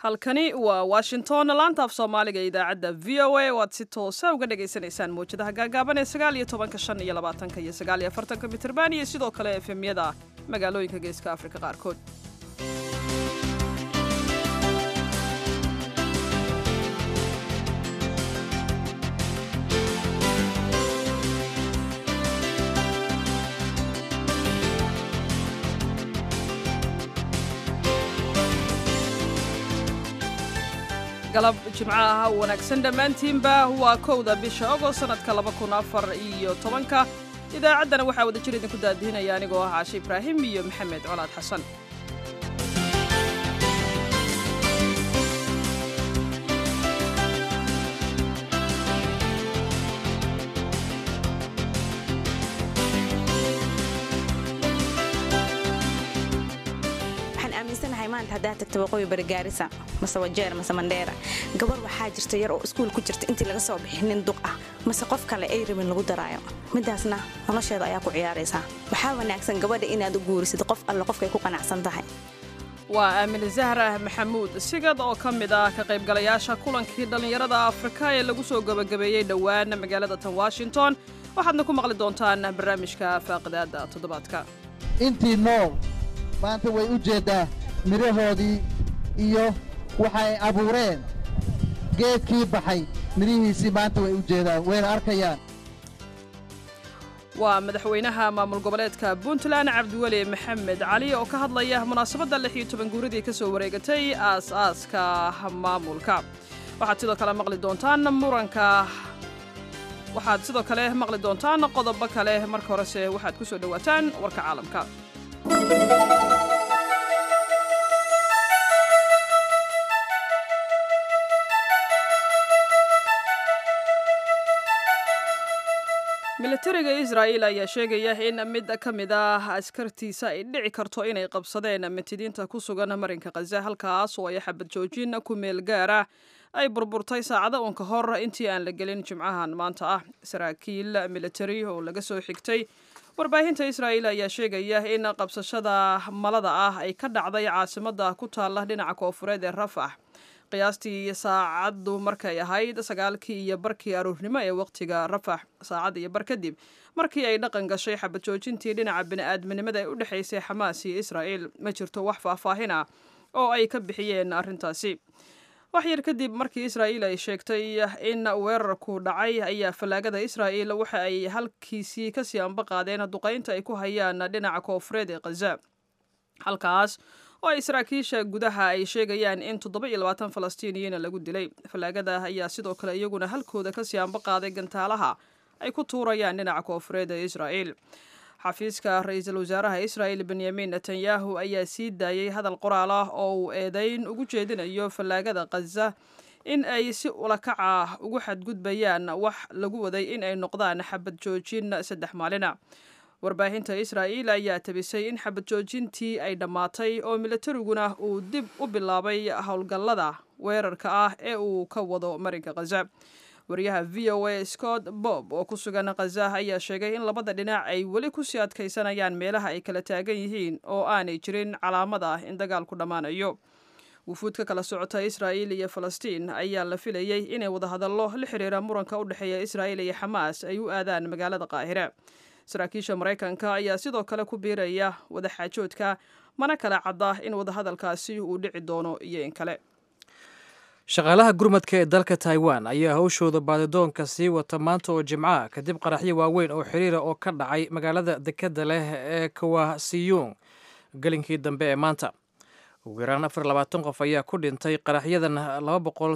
halkani waa washington laanta af soomaaliga idaacadda v o a oo aad si toosa uga dhagaysanaysaan mawjadaha gaagaaban ee sagaal iyo tobanka shan iyo labaatanka iyo sagaal iyo afartanka mitirban iyo sidoo kale efemyada magaalooyinka geeska afrika qaarkood galab jimco ah wanaagsan dhammaantiinba waa kowda bisha ogost sanadka laba kun afar iyo tobanka idaacaddana waxaa wada jir idinku daadihinaya anigoo ah caashe ibraahim iyo maxamed colaad xasan maanta haddaa tagta waqooyi bari gaarisa mase wajeer mase mandheera gabar waxaa jirta yar oo iskuul ku jirta intii laga soo bixin nin duq ah mase qof kale ay rabin lagu daraayo midaasna nolosheeda ayaa ku ciyaaraysaa waxaa wanaagsan gabadha inaad u guurisid qof alle qofkay ku qanacsan tahay waa aamin zahra maxamuud sigad oo ka mid ah ka qaybgalayaasha kulankii dhallinyarada afrika ee lagu soo gebagabeeyey dhowaan magaalada tan washington waxaadna ku maqli doontaan barnaamijka faaqidaada toddobaadka intii nool maanta way u jeeddaa midhahoodii iyo waxay abuureen geedkii baxay midhihiisii maanta way u jeedaan wayna arkayaan waa madaxweynaha maamul goboleedka puntland cabdiweli maxamed cali oo ka hadlaya munaasabadda lix iyo toban guuradii ka soo wareegatay aas-aaska maamulka waxaad sidoo kale maqli doontaan muranka waxaad sidoo kale maqli doontaan qodobo kale marka horese waxaad ku soo dhowaataan warka caalamka militariga israa'il ayaa sheegaya in mid ka mid ah askartiisa ay dhici karto inay qabsadeen mitidiinta ku sugan marinka khaza halkaas oo ay xabad joojin ku meel gaara ay burburtay saacado uun ka hor intii aan la gelin jimcahan maanta ah saraakiil militari oo laga soo xigtay warbaahinta israa'il ayaa sheegaya in qabsashada malada ah ay ka dhacday caasimadda ku taalla dhinaca koofureed ee rafax qiyaastii saacaddu markay ahayd sagaalkii iyo barkii aruurnimo ee waqtiga rafax saacad iyo bar kadib markii ay dhaqan gashay xabad joojintii dhinaca bini'aadminimada ee u dhexaysay xamaas iyo israa'iil ma jirto wax faahfaahin ah oo ay ka bixiyeen arrintaasi wax yar kadib markii israa'iil ay sheegtay in weerarku dhacay ayaa fallaagada israa'iil waxa ay halkiisii kasii amba qaadeen duqaynta ay ku hayaan dhinaca koofureed ee khaza halkaas oo ay saraakiisha gudaha ay sheegayaan in toddoba iyo labaatan falastiiniyiina lagu dilay fallaagada ayaa sidoo kale iyaguna halkooda kasii amba qaaday gantaalaha ay ku tuurayaan dhinaca koofureed ee israa'iil xafiiska ra-iisul wasaaraha israa'il benyamin netanyahu ayaa sii daayey hadal qoraal ah oo uu eedeyn ugu jeedinayo fallaagada khaza in ay si ulakaca ugu xadgudbayaan wax lagu waday in ay noqdaan xabad joojin saddex maalina warbaahinta israa'iil ayaa tabisay in xabad joojintii ay dhammaatay oo militariguna uu dib u bilaabay howlgallada weerarka ah ee uu ka wado marinka khaza wariyaha v o a scott bob oo ku sugan khaza ayaa sheegay in labada dhinac ay weli kusii adkaysanayaan meelaha ay kala taagan yihiin oo aanay jirin calaamad ah in dagaalku dhammaanayo wufuud ka kala socota israa'iil iyo falastiin ayaa la filayey inay wadahadallo la xiriira muranka u dhexeeya israa'iil iyo xamaas ay u aadaan magaalada qaahira saraakiisha maraykanka ayaa sidoo kale ku biiraya wadaxaajoodka mana kala cadda in wadahadalkaasi uu dhici doono iyo in kale shaqaalaha gurmadka ee dalka taiwan ayaa hawshooda baadidoonka sii wata maanta oo jimcaha kadib qaraxyo waaweyn oo xiriira oo ka dhacay magaalada dekadda leh ee kawasiyung gelinkii dambe ee maanta ugu yaraan afar labaatan qof ayaa ku dhintay qaraxyadan laba boqol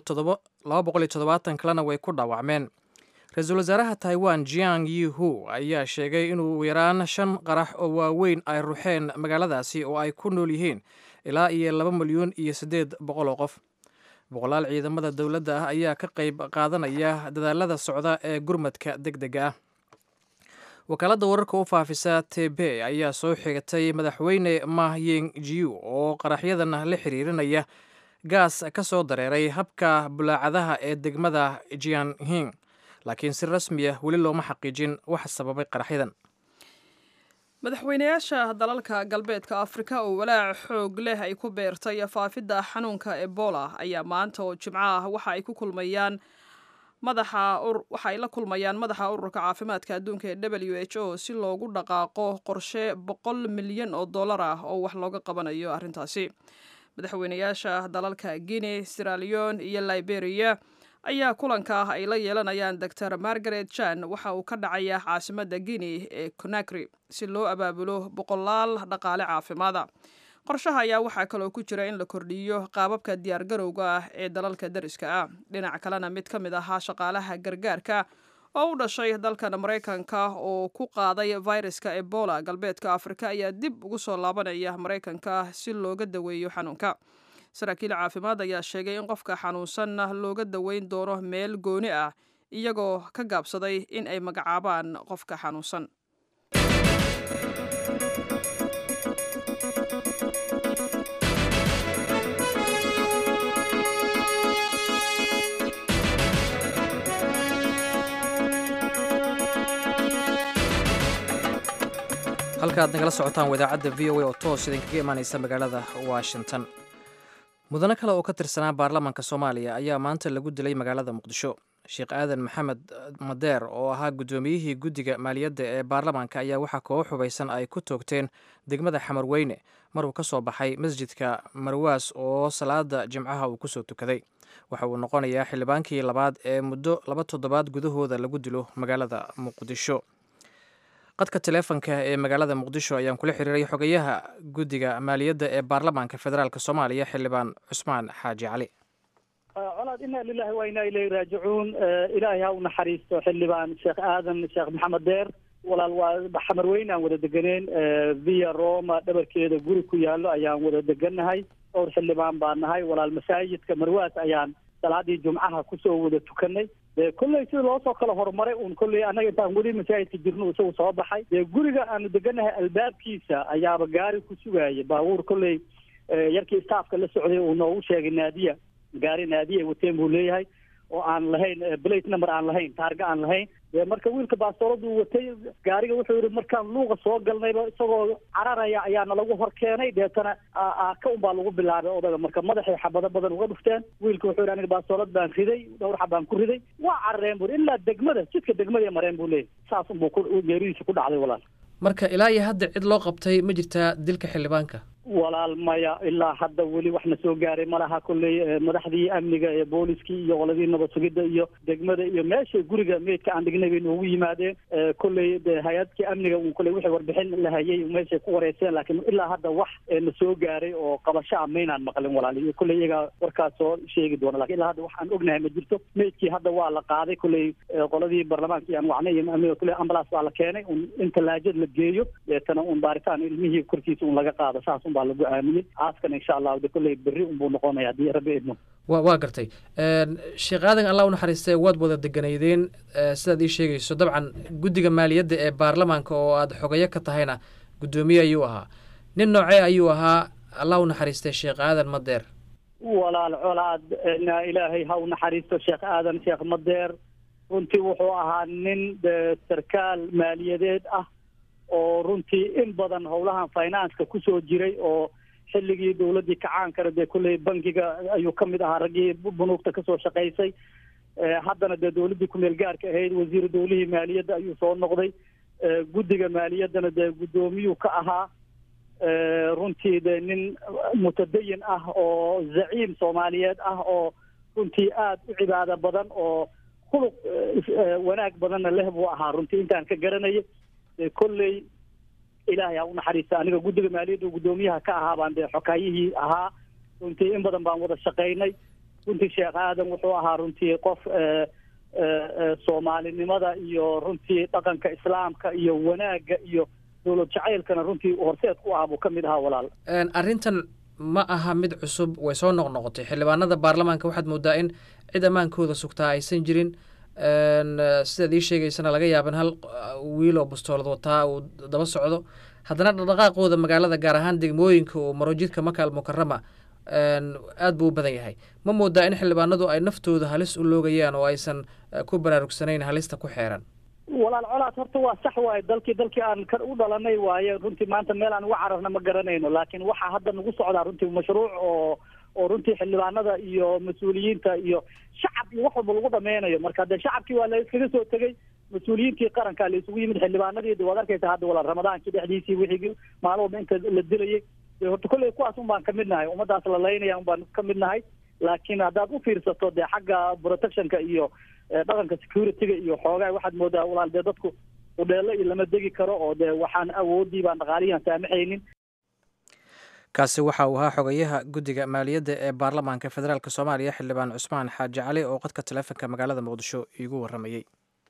iyo toddobaatan kalena way ku dhaawacmeen ra-iisul wasaaraha taiwan jiang yihu ayaa sheegay inuu ugu yaraan shan qarax oo waaweyn ay ruxeen magaaladaasi oo ay ku nool yihiin ilaa iyo laba milyuun iyo siddeed boqol oo qof boqolaal ciidamada dowladda ah ayaa ka qayb qaadanaya dadaalada socda ee gurmadka deg dega ah wakaaladda wararka u faafisa tebe ayaa soo xigatay madaxweyne mah ying jiu oo qaraxyadan la xiriirinaya gaas ka soo dareeray habka bulaacadaha ee degmada jianhing laakiin si rasmi ah weli looma xaqiijin waxa sababay qaraxyadan madaxweynayaasha dalalka galbeedka afrika oo walaac xoog leh ay ku beertay faafidda xanuunka ebola ayaa maanta oo jimco ah waxa ay ku kulmayaan madaxa waxa ay la kulmayaan madaxa ururka caafimaadka adduunka ee w h o si loogu dhaqaaqo qorshe boqol milyan oo dollar ah oo wax looga qabanayo arrintaasi madaxweynayaasha dalalka guinea siraleon iyo liberia ayaa kulanka ah ay la yeelanayaan doctor margaret jan waxa uu ka dhacayaa caasimadda guinea ee conakry si loo abaabulo boqolaal dhaqaale caafimaada qorshaha ayaa waxaa kaloo ku jira in la kordhiyo qaababka diyaargarowga ah ee dalalka dariska ah dhinac kalena mid ka mid ahaa shaqaalaha gargaarka oo u dhashay dalkan maraykanka oo ku qaaday viruska ebola galbeedka afrika ayaa dib ugu soo laabanaya maraykanka si looga daweeyo xanuunka saraakiil caafimaad ayaa sheegay in qofka xanuunsanna looga daweyn doono meel gooni ah iyagoo ka gaabsaday in ay magacaabaan qofka xanuunsan halka aad nagala socotaan wadaacadda v o a oo toos idinkaga imaaneysa magaalada washington mudane kale oo ka tirsanaa baarlamaanka soomaaliya ayaa maanta lagu dilay magaalada muqdisho sheekh aadan maxamed madeer oo ahaa guddoomiyihii guddiga maaliyadda ee baarlamaanka ayaa waxaa kooga xubaysan ay ku toogteen degmada xamarweyne maruu ka soo baxay masjidka marwaas oo salaada jimcaha uu kusoo tukaday waxa uu noqonayaa xildhibaankii labaad ee muddo laba toddobaad gudahooda lagu dilo magaalada muqdisho qadka taleefonka ee magaalada muqdisho ayaan kula xiriiray xogayaha guddiga maaliyadda ee baarlamaanka federaalk soomaaliya xildhibaan cusmaan xaaji cali colaad ina lilahi wa inaa ilayhi raajicuun ilaahay ha u naxariisto xildhibaan sheekh aadan sheekh maxamed deer walaal waa xamarweyne aan wada deganeen via roma dhabarkeeda guri ku yaallo ayaan wada degannahay dhowr xildhibaan baan nahay walaal masaajidka marwaas ayaan salaadii jumcaha kusoo wada tukanay dee kolley sida loo soo kala horumaray uun kolley annaga intaan weli masaajidka jirno isagu soo baxay dee guriga aanu deganahay albaabkiisa ayaaba gaari ku sugaaya baabuur kolley yarkii staafka la socday uu noogu sheegay naadiya gaari naadiya ay wateen buu leeyahay oo aan lahayn blate number aan lahayn taarga aan lahayn dee marka wiilka baastooladu watay gaariga wuxuu yihi markaan luuqa soo galnayba isagoo cararaya ayaana lagu hor keenay deetana ka un baa lagu bilaabay odaga marka madaxay xabado badan uga dhufteen wiilka wuxuu yihi aniga baastoolad baan riday dhowr xabaan ku riday waa carareen buri ilaa degmada jidka degmada mareen buu leeyahy saas unbuu geeridiisa ku dhacday walaal marka ilaa iyo hadda cid loo qabtay ma jirtaa dilka xildhibaanka walaal maya ilaa hadda weli waxna soo gaaray malaha kolley madaxdii amniga ee booliskii iyo qoladii nabad sugidda iyo degmada iyo meesha guriga meydka aan dhignay bay noogu yimaadeen kolley de hay-adkii amniga un kolley wixii warbixin la hayay meeshay ku wareyseen laakiin ilaa hadda wax na soo gaaray oo qabasho ah maynaan maqlin walaal iyo kolley iyagaa warkaas soo sheegi doona lakin ilaa hadda wax aan ognahay ma jirto meydkii hadda waa la qaaday kolley qoladii baarlamaankii aan wacnay iyo amniga kolley ambulance baa la keenay un in talaajad la geeyo deetana un baaritaan ilmihii korkiisa un laga qaado saas baa lagu aaminay aaskana insha allahu de kolley berri unbuu noqonaya haddii rabbi idmo wa waa gartay sheekh aadan allah unaxariistee waad wada deganaydeen sidaad ii sheegayso dabcan guddiga maaliyadda ee baarlamaanka oo aad xogayo ka tahayna guddoomiye ayuu ahaa nin noocee ayuu ahaa allah unaxariistee sheekh aadan madeer walaal colaad na ilaahay ha unaxariisto sheekh aadan sheekh madeer runtii wuxuu ahaa nin sarkaal maaliyadeed ah oo runtii in badan howlahan financeka kusoo jiray oo xilligii dawladdii kacaankana dee kolley bankiga ayuu ka mid ahaa raggii bunuugta kasoo shaqaysay haddana dee dawladdii kumeel gaarka ahayd wasiiru dawlihii maaliyadda ayuu soo noqday guddiga maaliyaddana dee guddoomiyuu ka ahaa runtii dee nin mutadayin ah oo zaciim soomaaliyeed ah oo runtii aad u cibaado badan oo khuluq wanaag badanna leh buu ahaa runtii intaan ka garanaya kolley ilaahay ha unaxariista aniga guddiga maaliyadda guddoomiyaha ka ahaa baan dee xokaayihii ahaa runtii in badan baan wada shaqaynay runtii sheekh aadan wuxuu ahaa runtii qof soomaalinimada iyo runtii dhaqanka islaamka iyo wanaagga iyo dowlad jacaylkana runtii horseed ku ah buu ka mid ahaa walaal arrintan ma aha mid cusub way soo noqnoqotay xildhibaanada baarlamaanka waxaad moodaa in cid ammaankooda sugtaa aysan jirin sidaad ii sheegaysana laga yaaban hal wiil oo bastoolad wataa uu daba socdo haddana dhaqdhaqaaqooda magaalada gaar ahaan degmooyinka oo marojidka maka almukarama aad buu u badan yahay ma moodaa in xildhibaanadu ay naftooda halis u loogayaan oo aysan ku baraarugsanayn halista ku xeeran walaal colaad horta waa sax waaye dalkii dalkii aan ka u dhalanay waaye runtii maanta meel aan uga cararna ma garanayno laakiin waxaa hadda nagu socdaa runtii mashruuc oo oo runtii xildhibaanada iyo mas-uuliyiinta iyo shacab iyo wax walba lagu dhameynayo marka dee shacabkii waa la iskaga soo tegey mas-uuliyiintii qaranka la isugu yimid xildhibaanadii de waad arkaysa hadda walaal ramadaankii dhexdiisii wixii maalin walba inta la dilayay de horta kolley kuwaas un baan kamid nahay ummadaas la laynaya un baan kamid nahay laakiin haddaad u fiirsato dee xagga protectionka iyo dhaqanka securityga iyo xoogaa waxaad moodaa walaal dee dadku udheelo iyo lama degi karo oo dee waxaan awoodii baan dhaqaalihii aan saamaxaynin kaasi waxa uu ahaa xogayaha guddiga maaliyadda ee baarlamaanka federaalk soomaaliya xildhibaan cusmaan xaaji cali oo qadka taleefonka magaalada muqdisho iigu warramayey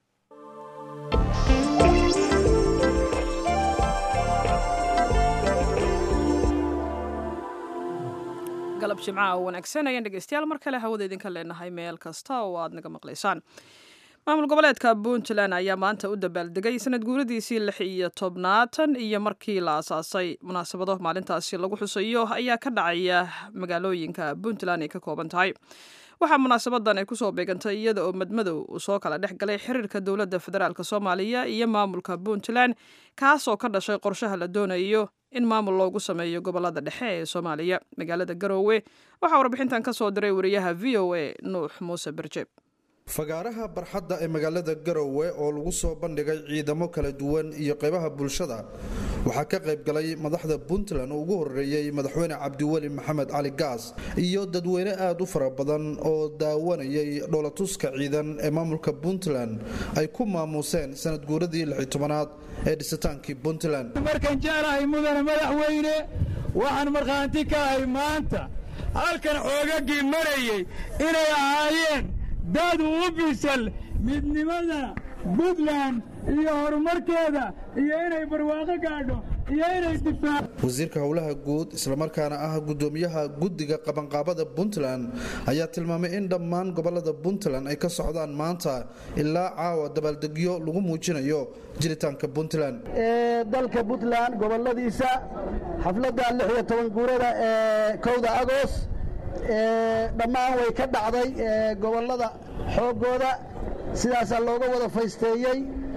galab jimcaha oo wanaagsan ayaan dhegeystayaal mar kale hawada idinka leenahay meel kasta oo aad naga maqlaysaan maamul goboleedka puntland ayaa maanta u dabaaldegay sanad guuradiisii lix iyo tobnaatan iyo markii la asaasay munaasabado maalintaasi lagu xusayo ayaa ka dhacaya magaalooyinka puntland ay ka kooban tahay waxaa munaasabadan ay kusoo beegantay iyada oo madmadow uu soo kala dhex galay xiriirka dowladda federaalk soomaaliya iyo maamulka puntland kaasoo ka dhashay qorshaha la doonayo in maamul loogu sameeyo gobolada dhexe ee soomaaliya magaalada garoowe waxaa warbixintan ka soo diray wariyaha v o a nuux muuse berjeeb fagaaraha barxadda ee magaalada garowe oo lagu soo bandhigay ciidamo kala duwan iyo qaybaha bulshada waxaa ka qayb galay madaxda puntland oo ugu horeeyey madaxweyne cabdiweli maxamed cali gaas iyo dadweyne aada u fara badan oo daawanayay dhoolatuska ciidan ee maamulka puntland ay ku maamuuseen sanad guuradii lixi tobanaad ee dhisitaankii puntland markaan jeclahay mudane madaxweyne waxaan markhaanti ka ahay maanta halkan xoogagii marayay inay ahaayeen dad u bisal midnimada puntland iyo horumarkeeda iyo inay barwaaqo gaadho iyo inay difaac wasiirka howlaha guud islamarkaana ah gudoomiyaha guddiga qabanqaabada puntland ayaa tilmaamay in dhammaan gobolada puntland ay ka socdaan maanta ilaa caawa dabaaldegyo lagu muujinayo jiritaanka puntland ee dalka puntland goboladiisa xafladda lix iyo toban guurada ee kowda agost dhammaan way ka dhacday gobollada xooggooda sidaasaa looga wada faysteeyey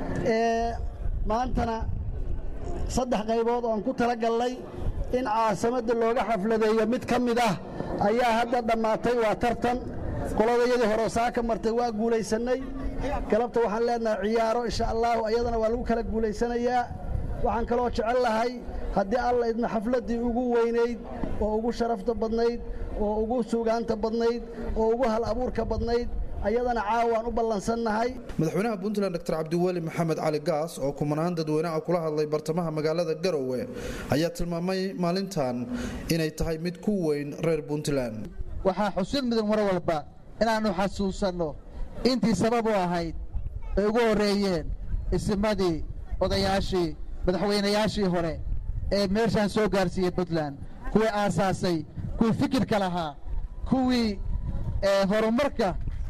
maantana saddex qaybood oon ku tala gallay in caasimadda looga xafladeeyo mid ka mid ah ayaa hadda dhammaatay waa tartan qoladayadii hore saa ka martay waa guulaysannay galabta waxaan leenahay ciyaaro insha allaahu ayadana waa lagu kala guulaysanayaa waxaan kaloo jecel lahay haddii alla idma xafladdii ugu weynayd oo ugu sharafta badnayd oo ugu suugaanta badnayd oo ugu hal abuurka badnayd ayadana caawaan u ballansannahay madaxweynaha puntland dr cabdiweli maxamed cali gaas oo kumanaan dadweyneha kula hadlay bartamaha magaalada garowe ayaa tilmaamay maalintan inay tahay mid ku weyn reer puntland waxaa xusid mudan mar walba inaannu xasuusanno intii sabab u ahayd ay ugu horreeyeen isimadii odayaashii madaxweynayaashii hore ee meeshaan soo gaarsiiyey puntland kuwii aasaasay kuwii fikirka lahaa kuwii horumarka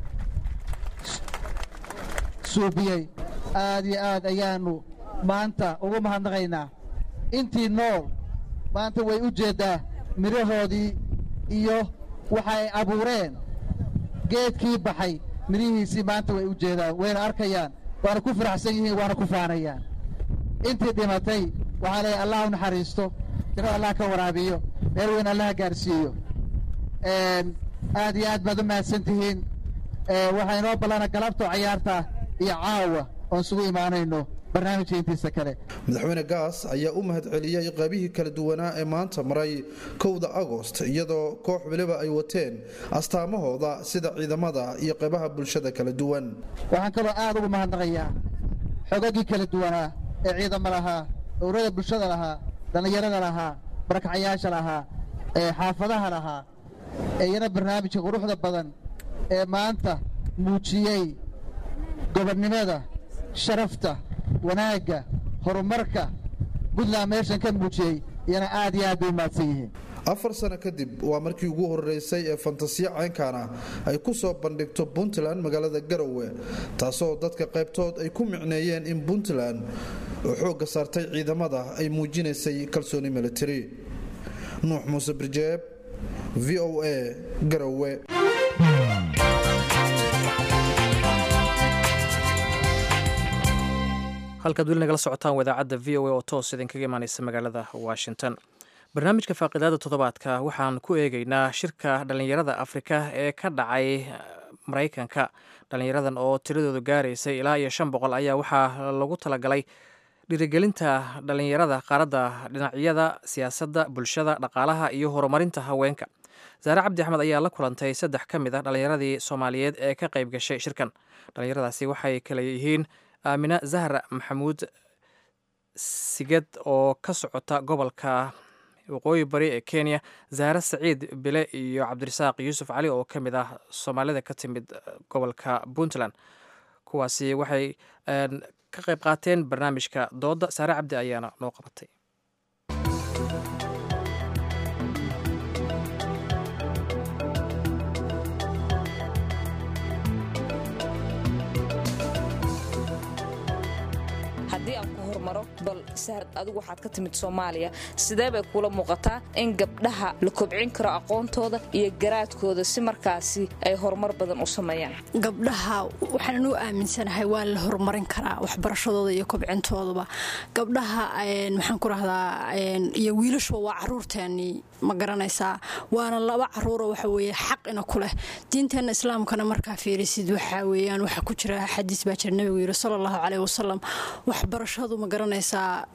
suubiyey aad iyo aad ayaannu maanta ugu mahadnaqaynaa intii nool maanta way u jeeddaa midhahoodii iyo waxay abuureen geedkii baxay midhihiisii maanta way u jeedaan wayna arkayaan waana ku faraxsan yihiin waana ku faanayaan intii dhimatay waxaa leeyahay allah u naxariisto jannada allah ka waraabiyo meel weyn allaha gaarsiiyo aad iyo aad baad u mahadsan tihiin waxaa inoo ballana galabto cayaarta iyo caawa oon isugu imaanayno barnaamijka intiisa kale madaxweyne gaas ayaa u mahadceliyey qaybihii kala duwanaa ee maanta maray kowda agost iyadoo koox weliba ay wateen astaamahooda sida ciidamada iyo qaybaha bulshada kala duwan waxaan kaloo aad ugu mahadnaqayaa xogagii kala duwanaa ee ciidamo lahaa urada bulshada lahaa dhallinyarada lahaa barakacayaasha lahaa ee xaafadaha lahaa ee iyana barnaamijka quruxda badan ee maanta muujiyey gobonnimada sharafta wanaagga horumarka puntland meeshan ka muujiyey iyana aad iyo aad bay u mahadsan yihiin afar sano kadib waa markii ugu horeysay ee fantasiya caynkaana ay ku soo bandhigto puntland magaalada garowe taasoo dadka qaybtood ay ku micneeyeen in puntland oo xoogga saartay ciidamada ay muujinaysay kalsooni militari nuux muuse birjeeb v o a garowe halkaad weli nagala socotaan wadaacadda v o a oo toos idinkaga imaaneysa magaalada washington barnaamijka faaqidaada toddobaadka waxaan ku eegeynaa shirka dhallinyarada afrika ee ka dhacay maraykanka dhallinyaradan oo tiradoodu gaaraysay ilaa iyo shan boqol ayaa waxaa lagu talagalay dhiirigelinta dhallinyarada qaaradda dhinacyada siyaasadda bulshada dhaqaalaha iyo horumarinta haweenka saare cabdi axmed ayaa la kulantay saddex ka mid ah dhallinyaradii soomaaliyeed ee ka qayb gashay shirkan dhallinyaradaasi waxay kale yihiin aamina zahra maxamuud sigad oo ka socota gobolka waqooyi bari ee kenya zahre saciid bile iyo cabdirasaaq yuusuf cali oo ka mid ah soomaalida ka timid gobolka puntland kuwaasi waxay ka qayb qaateen barnaamijka dooda saare cabdi ayaana noo qabatay haddii aan ku hormaro bal sahrad adigu waxaad ka timid soomaaliya sidee bay kuula muuqataa in gabdhaha la kobcin karo aqoontooda iyo garaadkooda si markaasi ay horumar badan u sameeyaan gabdhaha waxaanan u aaminsanahay waa la horumarin karaa waxbarashadooda iyo kobcintooduba gabdhaha maxaan ku rahdaa iyo wiilashuba waa caruurteennii ma garanaysaa waana laba caruuro waxa weeye xaqina ku leh diinteenna islaamkana markaa fiirisid waxaa weeyaan waxaa ku jira xadiis baa jira nabigu yidhi sala allahu caleyh wasalam waxbarashadu ma garanaysaa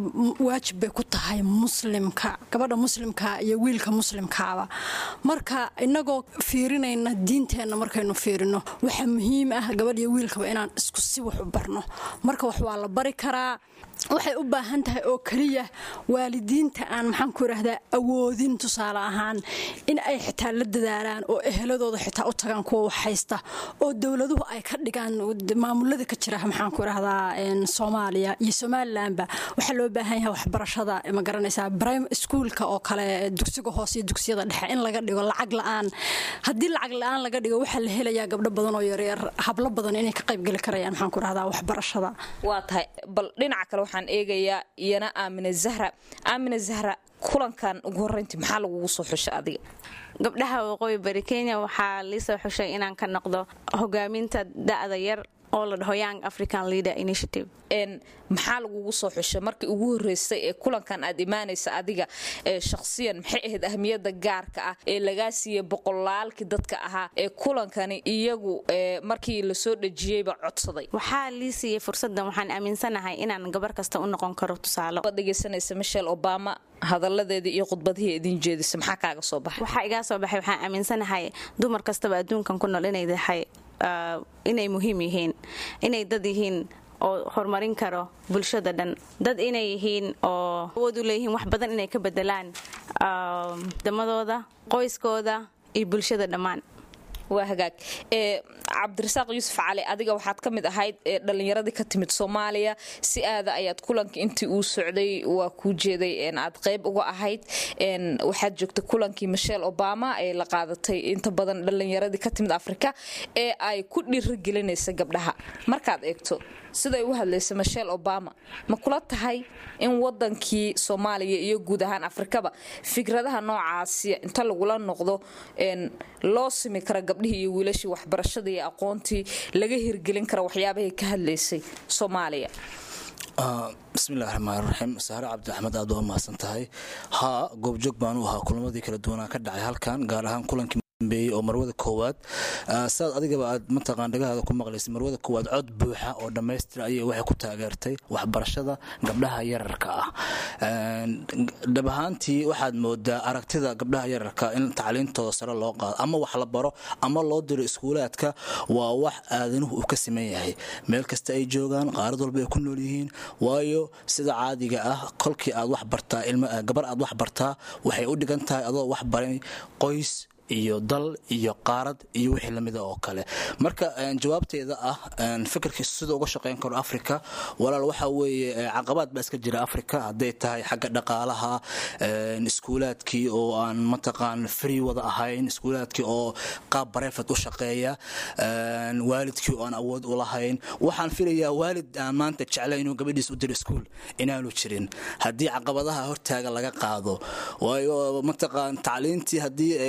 waajib bay ku tahay muslimka gabadha muslimka iyo wiilka muslimkaaba marka inagoo fiirinayna diinteenna markaynu fiirino waxaa muhiim ah gabadh iyo wiilkaba inaan isku si wax u barno marka wax waa la bari karaa waxay u baahan tahay oo keliya waalidiinta aan maxaan ku idhaahdaa awoodin tusaale ahaan in ay xitaa la dadaalaan oo eheladooda xitaa u tagaan kuwa wax haysta oo dowladuhu ay ka dhigaan maamulada ka jira maxaan ku idhahdaa soomaaliya iyo somalilanba waxaa loo baahan yahay waxbarashada ma garanaysaa brime schoolka oo kale dugsiga hoose iyo dugsiyada dhexe in laga dhigo lacag la-aan haddii lacag la-aan laga dhigo waxaa la helayaa gabdho badan oo yaryar hablo badan inay ka qaybgeli karayaan maxaan ku idhahdaa waxbarashada waa tahay bal dhinaca kale waxaan eegayaa iyana aamina zahra aamina zahra kulankan ugu horeyntii maxaa lagugu soo xusha adiga gabdhaha waqooyi bari kenya waxaa liisoo xushay inaan ka noqdo hogaaminta da'da yar oo la dhaho young african leader initiative maxaa lagugu soo xushay markii ugu horeysay ee kulankan aad imaanaysa adiga shakhsiyan maxay ahayd ahmiyada gaarka ah ee lagaa siiyey boqolaalkii dadka ahaa ee kulankani iyagu markii lasoo dhejiyeyba codsaday waxaa lii siiyey fursadan waxaan aaminsanahay inaan gabar kasta u noqon karo tusaalo dhegeysanaysa michelle obama hadaladeedii iyo khudbadihii idin jeedisa maxaa kaaga soo baxay waxaa igaa soo baxay waxaan aaminsanahay dumar kastaba adduunkan ku nool inay tahay inay muhiim yihiin inay dad yihiin oo horumarin karo bulshada dhan dad inay yihiin oo awood u leeyihiin wax badan inay ka bedelaan damadooda qoyskooda iyo bulshada dhammaan waa hagaag cabdirasaaq yuusuf cali adiga waxaad ka mid ahayd dhallinyaradii ka timid soomaaliya si aada ayaad kulankii intii uu socday waa kuu jeeday aad qayb uga ahayd waxaad joogtay kulankii michelle obama ee la qaadatay inta badan dhallinyaradii ka timid afrika ee ay ku dhiirigelinaysa gabdhaha markaad eegto siday u hadlaysa michelle obama ma kula tahay in wadankii soomaaliya iyo guud ahaan afrikaba fikradaha noocaasi inta lagula noqdo loo simi kara gabdhihii iyo wiilashii waxbarashadii iyo aqoontii laga hirgelin kara waxyaabahay ka hadlaysay soomaaliya bismillahi raxmaan raxiim saare cabdi axmed aad waa mahadsan tahay haa goobjoog baanu ahaa kulamadii kala duwanaa ka dhacay halkan gaar ahaan kulankii dambeeyey oo marwada koowaad saad adigaba aad mataqaan dhagahaada ku maqlaysay marwada koowaad cod buuxa oo dhammaystira ayay waxay ku taageertay waxbarashada gabdhaha yararka ah dhab ahaantii waxaad moodaa aragtida gabdhaha yararka in tacliintooda sare loo qaado ama wax la baro ama loo diro iskuulaadka waa wax aadanuhu uu ka siman yahay meel kasta ay joogaan qaarad walba ay ku nool yihiin waayo sida caadiga ah kolkii aad wax bartaa gabar aad wax bartaa waxay u dhigan tahay adoo wax baray qoys iyo dal iyo qaarad iyo wixii lamida oo kale marka jawaabteeda ah fikirka sida uga shaqeyn karo africa walaal waxa weeye caqabaad baa iska jira africa hadday tahay xagga dhaqaalaha iskuulaadkii oo aan mataqaan free wada ahayn iskuulaadkii oo qaab barefet u shaqeeya waalidkii oo aan awood u lahayn waxaan filayaa waalid aan maanta jeclay inuu gabadhiis u diro iskuul inaanu jirin haddii caqabadaha hortaaga laga qaado waayo mataqaan tacliintii haddii ay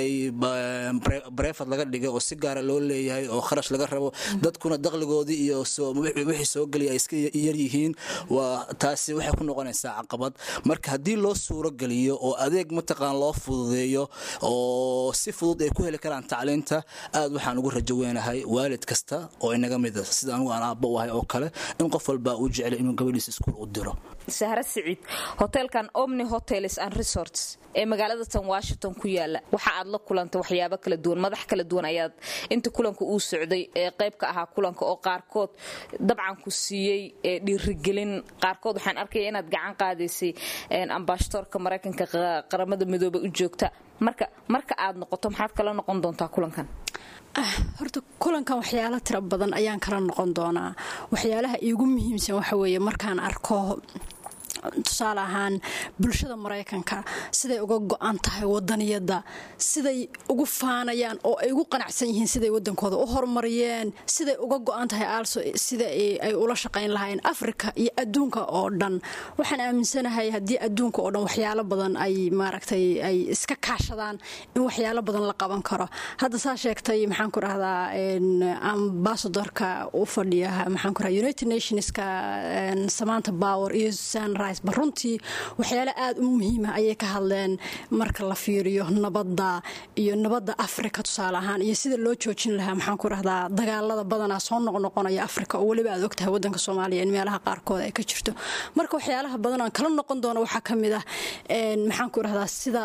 bareefad laga dhigay oo si gaara loo leeyahay oo kharash laga rabo dadkuna daqligoodii iyo wixii soo gelaya ay iska yaryihiin waa taasi waxay ku noqonaysaa caqabad marka haddii loo suuro geliyo oo adeeg mataqaan loo fududeeyo oo si fudud ay ku heli karaan tacliinta aad waxaan ugu rajo weynahay waalid kasta oo inaga mida sida anugu aan aabba u ahay oo kale in qof walbaa uu jeclay inuu gabadhiisa iskuul u diro sahre siciid hoteelkan omni hotels and resorts ee magaalada tan washington ku yaala waxa aad la kulantay waxyaabo kala duwan madax kala duwan ayaad inta kulanka uu socday ee qayb ka ahaa kulanka oo qaarkood dabcan ku siiyey dhiirigelin qaarkood waxaan arkaya inaad gacan qaadaysay ambaashatoorka maraykanka qaramada midoobey u joogta marka marka aad noqoto maxaad kala noqon doontaa kulankan horta kulankan waxyaalo tiro badan ayaan kala noqon doonaa waxyaalaha iigu muhiimsan waxa weeye markaan arko tusaale ahaan bulshada maraykanka siday uga go-an tahay wadaniyadda siday ugu faanayaan oo ay ugu qanacsan yihiin siday wadankooda u horumariyeen siday uga go-an tahay also sida ay ula shaqayn lahaayeen africa iyo adduunka oo dhan waxaan aaminsanahay haddii adduunka oo dhan waxyaalo badan ay maaragtay ay iska kaashadaan in waxyaalo badan la qaban karo hadda saa sheegtay maxaan ku rahdaa ambasadorka u fadhiya maxaan ku rahdaa united nationska samanta power iyo sunrise ba runtii waxyaale aada u muhiima ayay ka hadleen marka la fiiriyo nabadda iyo nabadda africa tusaale ahaan iyo sida loo joojin lahaa maxaan ku rahdaa dagaalada badanaa soo noqnoqonaya africa oo weliba aad ogtahay wadanka soomaaliya in meelaha qaarkood ay ka jirto marka waxyaalaha badan aan kala noqon doono waxaa ka mid ah maxaan ku rahdaa sida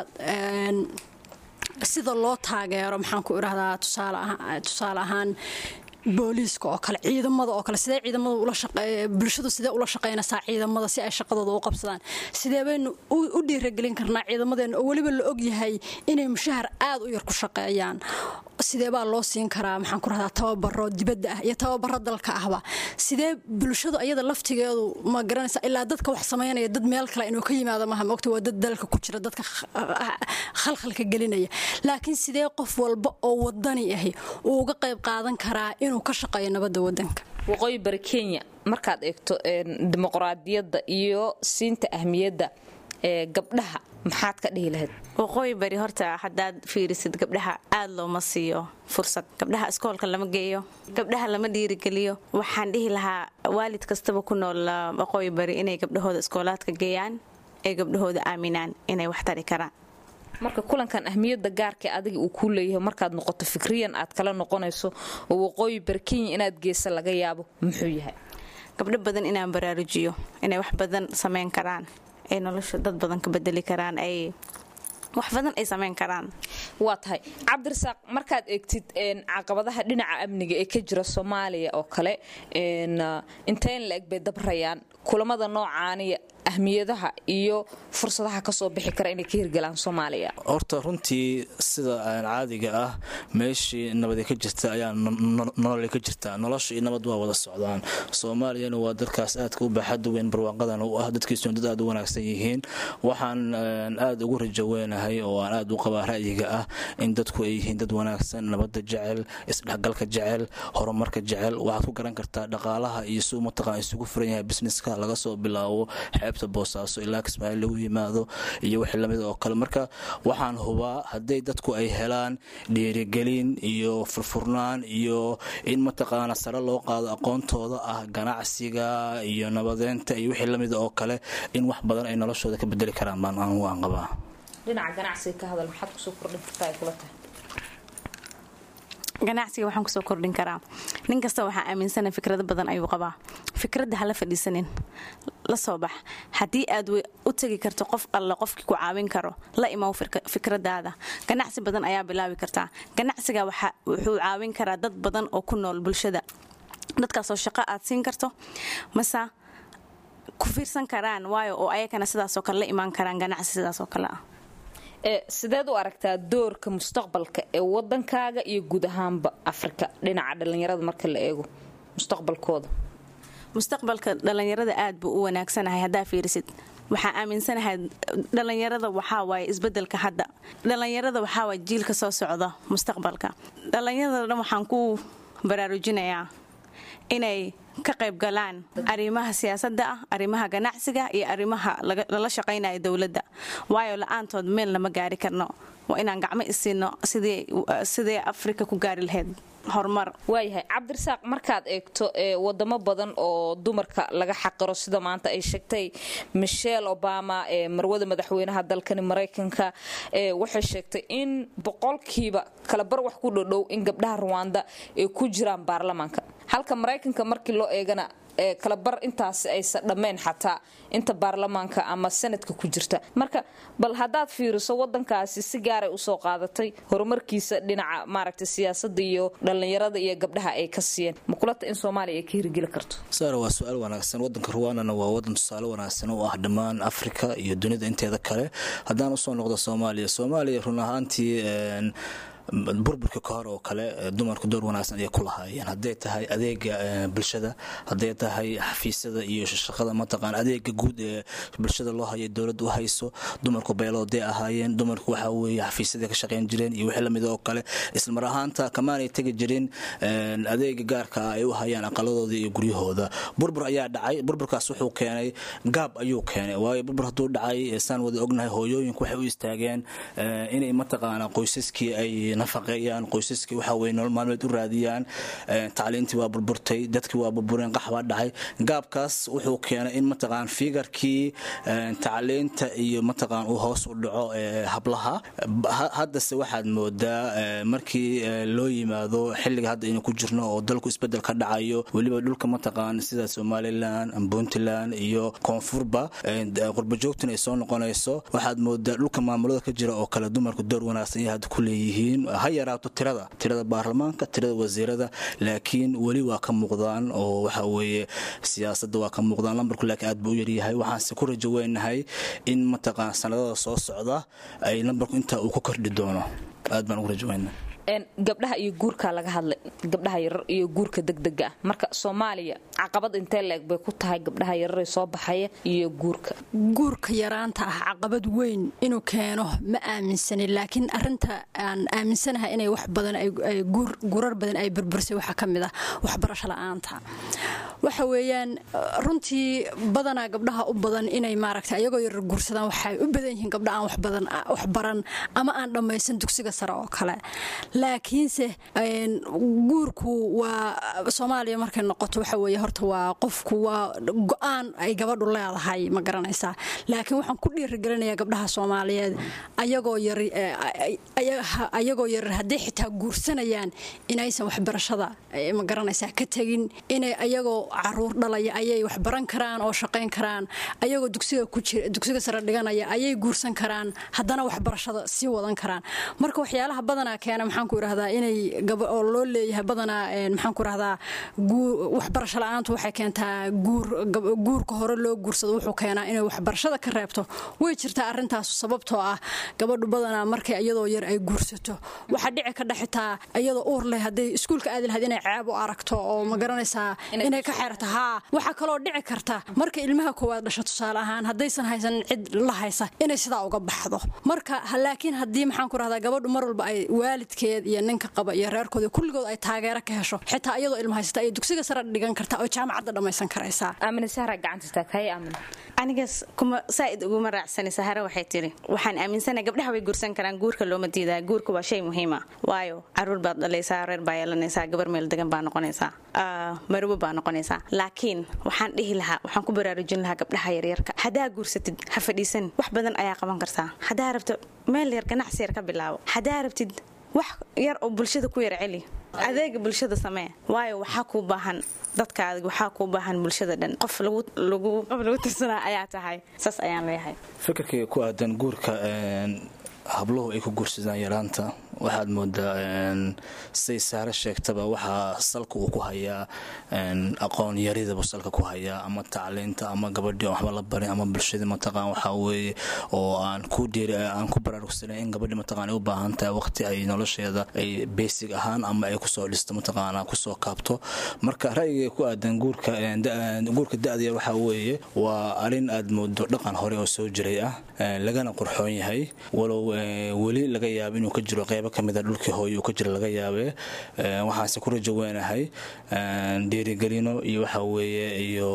sida loo taageero maxaan ku irahdaa tusaale ahaan booliiska oo kale ciidamada oo kale sidee ciidamada ula shaqeey bulshadu sidee ula shaqeynaysaa ciidamada si ay shaqadooda u qabsadaan sidee baynu u dhiiragelin karnaa ciidamadeena oo weliba la ogyahay inay mushahar aad u yar ku shaqeeyaan sidee baa loo siin karaa maxaan ku rahdaa tababaro dibadda ah iyo tababaro dalka ahba sidee bulshadu ayada laftigeedu ma garanaysa ilaa dadka wax samaynaya dad meel kale inuu ka yimaado maha maogta waa dad dalka ku jira dadka khalkhalka gelinaya laakiin sidee qof walba oo wadani ahi uu uga qayb qaadan karaa inuu ka shaqeeyo nabadda wadanka waqooyi bari kenya markaad eegto dimuqraadiyadda iyo siinta ahmiyadda ee gabdhaha maxaad ka dhihi lahayd waqooyi bari horta haddaad fiirisid gabdhaha aad looma siiyo fursad gabdhaha iskoolka lama geeyo gabdhaha lama dhiirigeliyo waxaan dhihi lahaa waalid kastaba ku nool waqooyi bari inay gabdhahooda iskoolaadka geeyaan ee gabdhahooda aaminaan inay wax tari karaan marka kulankan ahmiyadda gaarka adiga uu kuu leeyahay markaad noqoto fikriyan aad kala noqonayso oo waqooyi bari kenya inaad geesa laga yaabo muxuu yahay gabdho badan inaan baraarujiyo inay wax badan samayn karaan ay nolosha dad badan ka bedeli karaan ay wax badan ay samayn karaan waa tahay cabdirasaaq markaad eegtid caqabadaha dhinaca amniga ee ka jira soomaaliya oo kale intayn la eg bay dabrayaan kulamada noocaaniya ahmiyadaha iyo fursadaha kasoo bixi kara inay ka hirgalaan soomaaliya horta runtii sida caadiga ah meeshii nabadi ka jirta ayaa nololi ka jirtaa nolosha iyo nabad waa wada socdaan soomaaliyana waa dalkaas aadka u baaxada weyn barwaaqadan u ah dadkiisuna dad aad u wanaagsan yihiin waxaan aad ugu rajo weynahay oo aan aad u qabaa ra'yiga ah in dadku ay yihiin dad wanaagsan nabada jecel isdhexgalka jecel horumarka jecel waxaad ku garan kartaa dhaqaalaha iyo suu mataqaan isugu furan yahay businesska laga soo bilaabo xeebta boosaaso ilaa kismaail lagu yimaado iyo wixii lamid oo kale marka waxaan hubaa hadday dadku ay helaan dhiirigelin iyo furfurnaan iyo in mataqaana sare loo qaado aqoontooda ah ganacsiga iyo nabadeynta iyo wixii lamid oo kale in wax badan ay noloshooda ka bedeli karaan baan anugu aan qabaa dhinaca ganacsiga ka hadal maxaad kusoo kordhin kartaa ay kula tahay ganacsiga waxaan kusoo kordhin karaa nin kasta waxaa aaminsana fikrado badan ayuu qabaa fikradda hala fadhiisanin la soo bax haddii aad u tegi karto qof alle qofkii ku caawin karo la imaw fikradaada ganacsi badan ayaa bilaabi kartaa ganacsiga wuxuu caawin karaa dad badan oo ku nool bulshada dadkaasoo shaqo aad siin karto mase ku fiirsan karaan waayo oo ayakana sidaasoo kale la imaan karaan ganacsi sidaasoo kale ah sideed u aragtaa doorka mustaqbalka ee wadankaaga iyo guud ahaanba afrika dhinaca dhallinyarada marka la eego mustaqbalkooda mustaqbalka dhallinyarada aad buu u wanaagsanahay haddaa fiirisid waxaa aaminsanahay dhallinyarada waxaawaay isbedelka hadda dhallinyarada waxaawaay jiilka soo socda mustaqbalka dhallinyarada dhan waxaan ku baraarujinayaa inay ka qayb galaan arrimaha siyaasadda ah arrimaha ganacsiga iyo arrimaha lala shaqaynaya dowladda waayo la-aantood meel lama gaari karno waa inaan gacmo isiino sidee afrika ku gaari lahayd horumar waayahay cabdirasaaq markaad eegto wadamo badan oo dumarka laga xaqiro sida maanta ay sheegtay michelle obama ee marwada madaxweynaha dalkani maraykanka waxay sheegtay in boqolkiiba kalabar wax ku dhodhow in gabdhaha ruwanda ay ku jiraan baarlamaanka halka maraykanka markii loo eegana kalabar intaasi aysa dhammayn xataa inta baarlamaanka ama sanadka ku jirta marka bal haddaad fiiriso wadankaasi si gaaray usoo qaadatay horumarkiisa dhinaca maaragta siyaasada iyo dhallinyarada iyo gabdhaha ay ka siiyeen makulata in soomaaliya ay ka hirgeli karto saara waa su-aal wanaagsan wadanka ruwandana waa wadan tusaale wanaagsan oo ah dhammaan afrika iyo dunida inteeda kale haddaan usoo noqdo soomaaliya soomaaliya run ahaantii burburka ka hor oo kale dumarku door wanaagsan ayay ku lahaayeen hadday tahay adeega bulshada hadday tahay xafiisyada iyo shaqada mataqaan adeega guud ee bulshada loo hayo dowladda u hayso dumarku beelooday ahaayeen dumarku waxa weeye xafiisyada ka shaqayn jireen iyo wixii lamid oo kale islamar ahaanta kamaanay tegi jirin adeega gaarka ah ay u hayaan aqaladooda iyo guryahooda burbur ayaa dhacay burburkaas wuxuu keenay gaab ayuu keenay waayo burbur hadduu dhacay saan wada ognahay hooyooyinku waxay u istaageen inay mataqaana qoysaskii ay nafaqeeyaan qoysaskii waxa weye nolol maalmeed u raadiyaan tacliintii waa burburtay dadkii waa burbureen qaxbaa dhacay gaabkaas wuxuu keenay in mataqaan figarkii tacliinta iyo mataqaan uu hoos u dhaco hablaha haddase waxaad moodaa markii loo yimaado xilliga hadda aynu ku jirno oo dalku isbedel ka dhacayo weliba dhulka mataqaan sida somalilan puntland iyo koonfurba qurbajoogtuna ay soo noqonayso waxaad moodaa dhulka maamulada ka jira oo kale dumarku door wanaagsan iyo hadda ku leeyihiin ha yaraato tirada tirada baarlamaanka tirada wasiirada laakiin weli waa ka muuqdaan oo waxa weeye siyaasadda waa ka muuqdaan lambarku laakiin aad buu u yaryahay waxaanse ku rajo weynahay in mataqaan sanadada soo socda ay lambarku intaa uu ku kordhi doono aad baan ugu rajo weynahay gabdhaha iyo guurka laga hadlay gabdhaha yarar iyo guurka degdega ah marka soomaaliya caqabad intee leeg bay ku tahay gabdhaha yarare soo baxaya iyo guurka guurka yaraanta ah caqabad weyn inuu keeno ma aaminsanin laakiin arinta aan aaminsanahay inay wax badan guurar badan ay burbursay waxaa ka mid ah waxbarasho la-aanta waxa weeyaan runtii badanaa gabdhaha u badan inay maaragta ayagoo yarar guursadaan waxay u badan yihiin gabdha aan waxbadan waxbaran ama aan dhammaysan dugsiga sare oo kale laakiinse guurku waa soomaaliya markay noqoto waxa weeye horta waa qofku waa go-aan ay gabadhu leedahay ma garanaysaa laakiin waxaan ku dhiirigelinayaa gabdhaha soomaaliyeed ayagoo yar ayagoo yarar hadday xitaa guursanayaan inaysan waxbarashada ma garanaysaa ka tegin inay ayagoo caruur dhalaya ayay waxbaran karaan oo shaqayn karaan ayagoo dugsiga ku jira dugsiga sare dhiganaya ayay guursan karaan haddana waxbarashada sii wadan karaan marka waxyaalaha badanaa keena maxaan ku irahdaa inay oo loo leeyahay badanaa maxaan ku irahdaa waxbarasho la-aantu waxay keentaa guurka hore loo guursado wuxuu keenaa inay waxbarashada ka reebto way jirtaa arintaas sababtoo ah gabadhu badanaa markay iyadoo yar ay guursato waxaa dhici ka dhexitaa iyadoo uur leh hadday iskuulka aadi lahayd inay ceeb u aragto oo ma garanaysaa inay ka xeerto haa waxaa kaloo dhici karta marka ilmaha koowaad dhasho tusaale ahaan haddaysan haysan cid la haysa inay sidaa uga baxdo marka laakiin haddii maxaan ku rahdaa gabadhu mar walba ay waalidkeed iyo ninka qaba iyo reerkooda kulligood ay taageero ka hesho xitaa iyadoo ilma haysata ay dugsiga sare dhigan kartaa oo jaamacadda dhammaysan karaysaa anigas kuma saaid uguma raacsani sahare waxay tiri waxaan aaminsana gabdhaha way guursan karaan guurka looma diidaa guurka waa shay muhiima waayo caruur baad dhalaysaa reer baa yeelanaysaa gabar meel degan baa noqonaysaa marwo baa noqonaysaa laakiin waxaan dhihi lahaa waxaan ku baraarujin lahaa gabdhaha yaryarka haddaa guursatid ha fadhiisan wax badan ayaa qaban kartaa haddaa rabto meel yar ganacsi yar ka bilaabo haddaa rabtid wax yar oo bulshada ku yar celi adeega bulshada samee waayo waxaa kuu baahan dadkaadi waxaa kuu baahan bulshada dhan qof lagu tirsanaa ayaa tahay saas ayaan leeyahay fikirkayga ku aadan guurka habluhu ay ku guursadaan yaraanta waxaad moodaa siday saare sheegtaba waxaa salka uu ku hayaa aqoon yaridaba salka ku hayaa ama tacliinta ama gabadhii waxba la barin ama bulshadii mataqaan waxaa weeye oo aan ku dhiiri aan ku baraarugsanayn in gabadhii mataqaan ay u baahan tahay waqti ay nolosheeda ay basic ahaan ama ay kusoo dhisto mataqaana kusoo kaabto marka ra'yiga ku aadan guurka guurka da'daya waxaa weeye waa arrin aad moodo dhaqan hore oo soo jiray ah lagana qurxoon yahay walow weli laga yaabo inuu ka jiro qeybo kamida dhulkii hooye uu ka jiro laga yaabe waxaase ku rajo weynahay dhiirigelino iyo waxa weeye iyo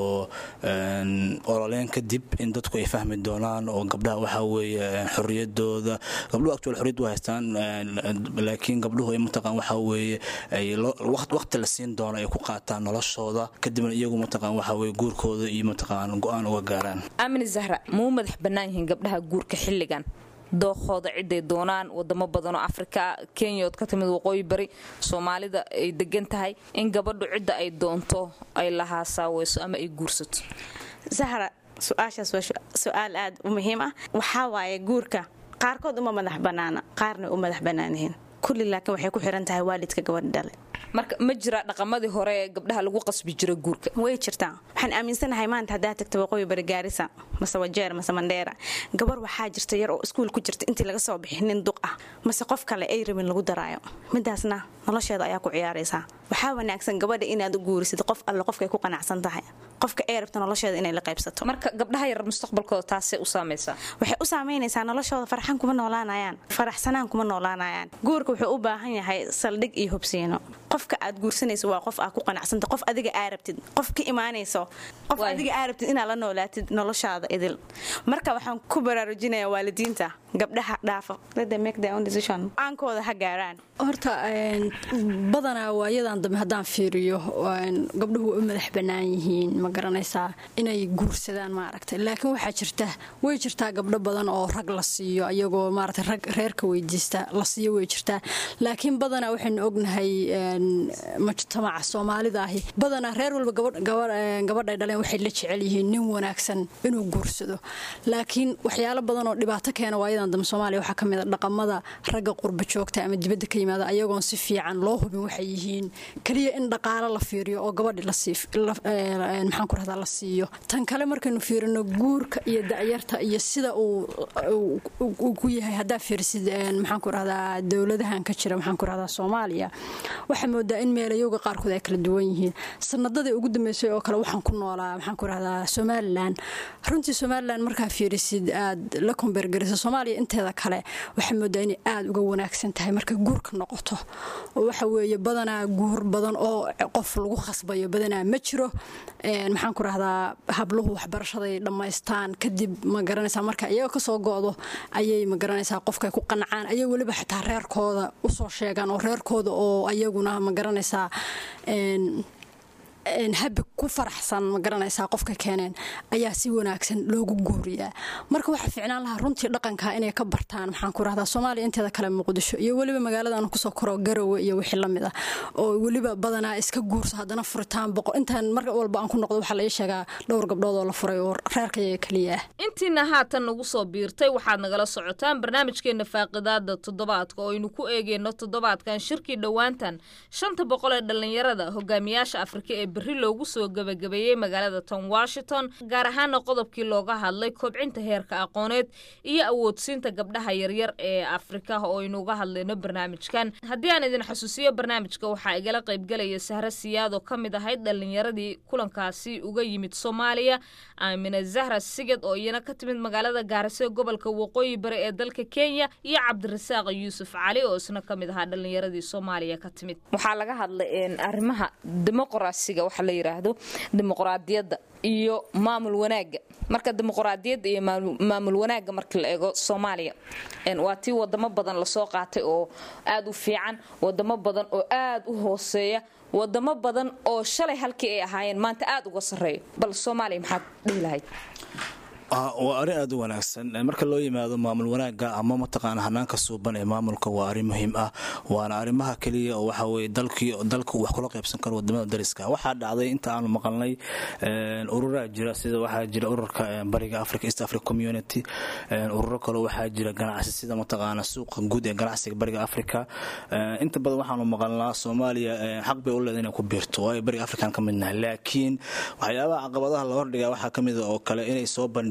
ololeyn kadib in dadku ay fahmi doonaan oo gabdhaha waxa weeye xorriyadooda gabdhuhu actual xorriyad waa haystaan laakiin gabdhuhu ay mataqaan waxa weeye ay waqti la siin doono ay ku qaataan noloshooda kadibna iyagu mataqaan waxa weeye guurkooda iyo mataqaan go-aan uga gaaraan aamini zahra ma u madax bannaan yihiin gabdhaha guurka xilligan dookooda ciday doonaan wadamo badanoo afrika kenya ood ka timid waqooyi bari soomaalida ay degan tahay in gabadhu cidda ay doonto ay lahaasaweyso ama ay guursato zahra su-aashaas waa su-aal aad u muhiim ah waxaa waaye guurka qaarkood uma madax bannaana qaarna u madax bannaan yihiin kulli laakiin waxay ku xiran tahay waalidka gabadha dhale marka ma jira dhaqamadii hore ee gabdhaha lagu qasbi jira guurka way jirtaa waxaan aaminsanahay maanta haddaa tagta waqooyi bari gaarisa mase wajeer mase mandheera gabar waxaa jirta yar oo iskuul ku jirta intii laga soo bixi nin duq ah mase qof kale ay rabin lagu daraayo midaasna nolosheeda ayaa ku ciyaaraysaa waxaa wanaagsan gabadha inaad u guurisid qof alle qofkay ku qanacsan tahay qofka ay rabta nolosheeda inay la qaybsato marka gabdhaha yar mustaqbalkooda taasay u saamaysaa waxay u saamaynaysaa noloshooda farxan kuma noolaanayaan faraxsanaan kuma noolaanayaan guurka wuxuu u baahan yahay saldhig iyo hubsiino qofka aad guursanayso waa qof aad ku qanacsanta qof adiga aa rabtid qof ka imaanayso qof adiga aa rabtid inaad la noolaatid noloshaada idil marka waxaan ku baraarujinayaa waalidiinta gabdhaha dhaafa aankooda ha gaaraan horta badanaa waayadan dambe haddaan fiiriyo gabdhuhu u madax bannaan yihiin ma garanaysaa inay guursadaan maaragta laakiin waxaa jirta way jirtaa gabdho badan oo rag la siiyo ayagoo maarata rag reerka weydiista la siiyo way jirtaa laakiin badanaa waxaynu ognahay mujtamaca soomaalida ahi badanaa reer walba gabadhay dhaleen waxay la jecel yihiin nin wanaagsan inuu guursado laakiin waxyaalo badan oo dhibaato keena waayadan dambe soomaaliya waxaa ka mid a dhaqamada ragga qurba joogta ama dibadda ka yimaada ayagoon si fiican loo hubin waxay yihiin keliya in dhaqaalo la fiiriyo oo gabadhi maxaan ku rahdaa la siiyo tan kale markaynu fiirino guurka iyo da'yarta iyo sida uu ku yahay haddaa fiirisid maxaan ku rahdaa dowladahan ka jira maxaan ku rahdaa soomaaliya waxaa moodaa in meelayowga qaarkood ay kala duwan yihiin sanadadii ugu dambeysay oo kale waxaan ku noolaa maxaan ku rahdaa somalilan runtii somalilan markaa fiirisid aad la kombeergarisa soomaaliya inteeda kale waxaa moodaa inay aada uga wanaagsan tahay marka guurka noqoto oo waxa weeye badanaa guur badan oo qof lagu khasbayo badanaa ma jiro maxaan ku rahdaa habluhu waxbarashaday dhammaystaan kadib ma garanaysaa marka iyaga kasoo go-do ayay ma garanaysaa qofkay ku qancaan ayay weliba xitaa reerkooda usoo sheegaan oo reerkooda oo ayaguna ma garanaysaa habi ku faraxsan ma garanaysaa qofka keeneen ayaa si wanaagsan loogu guuriyaa marka waxaa ficnaan lahaa runtii dhaqanka inay ka bartaan maxaan ku rahdaa soomaaliya inteeda kale muqdisho iyo weliba magaaladaanu kusoo koro garowe iyo wixii lamid ah oo weliba badanaa iska guurso haddana furitaan boqol intaan mar walba aan ku noqdo waxaa la ii sheegaa dhowr gabdhood oo la furay oo reerkayaga keliya ah intiina haatan nagu soo biirtay waxaad nagala socotaan barnaamijkeena faaqidaada toddobaadka oo aynu ku eegeyno toddobaadkan shirkii dhowaantan shanta boqol ee dhallinyarada hogaamiyaasha afrika ee berri loogu soo gebagabeeyey magaalada tom washington gaar ahaana qodobkii looga hadlay kobcinta heerka aqooneed iyo awoodsiinta gabdhaha yaryar ee afrika oo aynu uga hadlayno barnaamijkan haddii aan idin xasuusiyo barnaamijka waxaa igala qaybgalaya sahre siyaad oo ka mid ahayd dhallinyaradii kulankaasi uga yimid soomaaliya aamina zahra sigad oo iyana ka timid magaalada gaarisa ee gobolka waqooyi bari ee dalka kenya iyo cabdirasaaq yuusuf cali oo isna ka mid ahaa dhallinyaradii soomaaliya ka timid waxaa laga hadlay arrimaha dimuqraasiga waxa la yiraahdo dimuqraadiyadda iyo maamul wanaaga marka dimuqraadiyadda iyo maamul wanaaga marka la eego soomaaliya waa tii wadamo badan lasoo qaatay oo aada u fiican wadamo badan oo aada u hooseeya wadamo badan oo shalay halkii ay ahaayeen maanta aada uga sarreeyo bal soomaaliya maxaad dhihi lahayd waa arrin aada u wanaagsan marka loo yimaado maamul wanaaga ama mataqaana hanaanka suuban ee maamulka waa arrin muhiim ah waana arrimaha keliya oo waxa weye dalkii dalka uu wax kula qaybsan karo wadamada dariska waxaa dhacday inta aanu maqalnay ururaa jira sida waxaa jira ururka bariga africa east africa community ururo kale waxaa jira ganacsi sida mataqaana suuqa guud ee ganacsiga bariga africa inta badan waxaanu maqalnaa soomaaliya xaq bay u leedahay inay ku biirto waayo bariga african ka midnahay laakiin waxyaabaha caqabadaha la hordhigaa waxaa kamid oo kale inay soo bandhi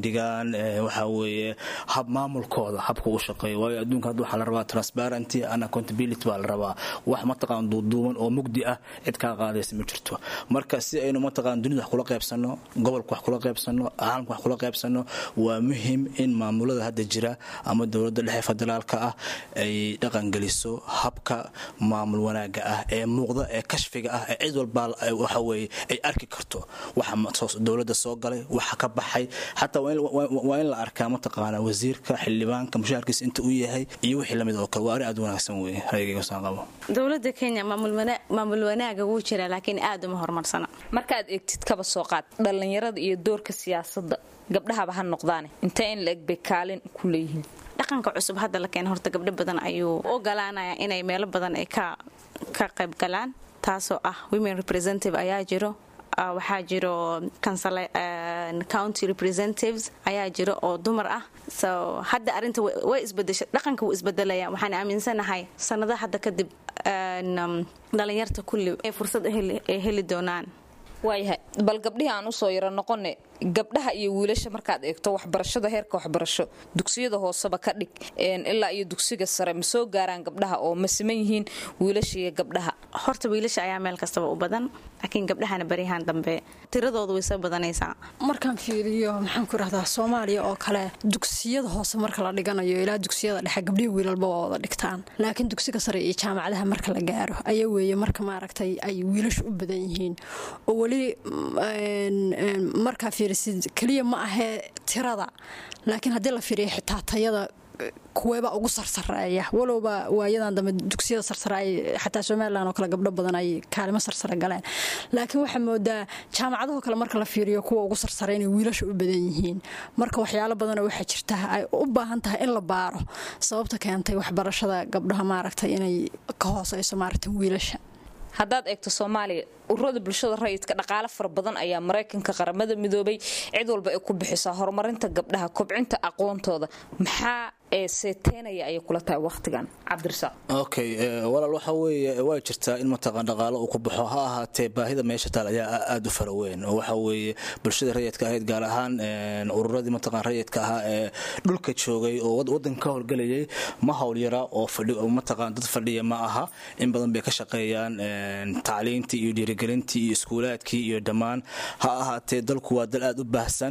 dhigaan waxa weeye hab maamulkooda habka u shaqeeyo waayo adduunka hadda waxaa la rabaa transparency and accountability baa la rabaa wax mataqaan duuduuban oo mugdi ah cid kaa qaadaysa ma jirto marka si aynu mataqaan dunida wax kula qaybsanno gobolka wax kula qaybsanno caalamka wax kula qaybsanno waa muhim in maamulada hadda jira ama dowladda dhexe federaalka ah ay dhaqangeliso habka maamul wanaaga ah ee muuqda ee kashfiga ah ee cid walbaa waxa weeye ay arki karto waxa dowladda soo galay waxa ka baxay xataa waa in la arkaa mataqaana wasiirka xildhibaanka mushaharkiisa inta uu yahay iyo wixii lamid oo kale waa arrin aad wanaagsan weeye raygagasaan qabo dowladda kenya maamul wanaaga wuu jiraa laakiin aad uma horumarsana markaad eegtid kaba soo qaad dhallinyarada iyo doorka siyaasadda gabdhahaba ha noqdaane intee in la-eg bay kaalin ku leeyihiin dhaqanka cusub hadda la keena horta gabdho badan ayuu ogolaanaya inay meelo badan ay ka qayb galaan taasoo ah women representative ayaa jiro waxaa jiro county representatives ayaa jiro oo dumar ah so hadda arinta way isbedesha dhaqanka wuu isbedelaya waxaan aaminsanahay sanado hadda kadib dhalinyarta kulli ay fursad ay heli doonaan waayahay bal gabdhihii aan usoo yaro noqone gabdhaha iyo wiilasha markaad eegto waxbarashada heerka waxbarasho dugsiyada hooseba ka dhig ilaa iyo dugsiga sare ma soo gaaraan gabdhaha oo ma siman yihiin wiilasha iyo gabdhaha horta wiilasha ayaa meel kastaba u badan laakiin gabdhahana baryahan dambe tiradoodu way soo badanaysaa markaan fiiriyo maxaan ku rahdaa soomaaliya oo kale dugsiyada hoose marka la dhiganayo ilaa dugsiyada dhexe gabdhihii wiilalba waa wada dhigtaan laakiin dugsiga sare iyo jaamacadaha marka la gaaro ayaa weeye marka maaragtay ay wiilashu u badan yihiin oo weli markaa fiirisid keliya ma ahee tirada laakiin haddii la fiiriyo xitaa tayada kuweeba ugu sarsareeya walowba waayadan dambe dugsiyada sarsare ay xataa somalilan oo kale gabdho badan ay kaalimo sarsare galeen laakiin waxaa moodaa jaamacadahoo kale marka la fiiriyo kuwa ugu sarsare inay wiilasha u badan yihiin marka waxyaalo badanoo waxaa jirta ay u baahan tahay in la baaro sababta keentay waxbarashada gabdhaha maaragtay inay ka hooseyso maaragta wiilasha haddaad eegto soomaaliya ururada bulshada rayidka dhaqaale fara badan ayaa maraykanka qaramada midoobay cid walba ay ku bixisaa horumarinta gabdhaha kobcinta aqoontooda maxaa ee seeteynaya ayay kula tahay wakhtigan cabdirasaaq okay walaal waxa weeye waa jirtaa in mataqaan dhaqaalo uu ku baxo ha ahaatee baahida meesha taal ayaa aada u fara weyn oo waxa weeye bulshada rayidka ahayd gaar ahaan ururadii mataqaan rayidka ahaa ee dhulka joogay oo wadanka ka howlgelayay ma howlyara oo mataqaan dad fadhiya ma aha in badan bay ka shaqeeyaan tacliintii iyo dhiirigelintii iyo iskuulaadkii iyo dhammaan ha ahaatee dalku waa dal aada u baahsan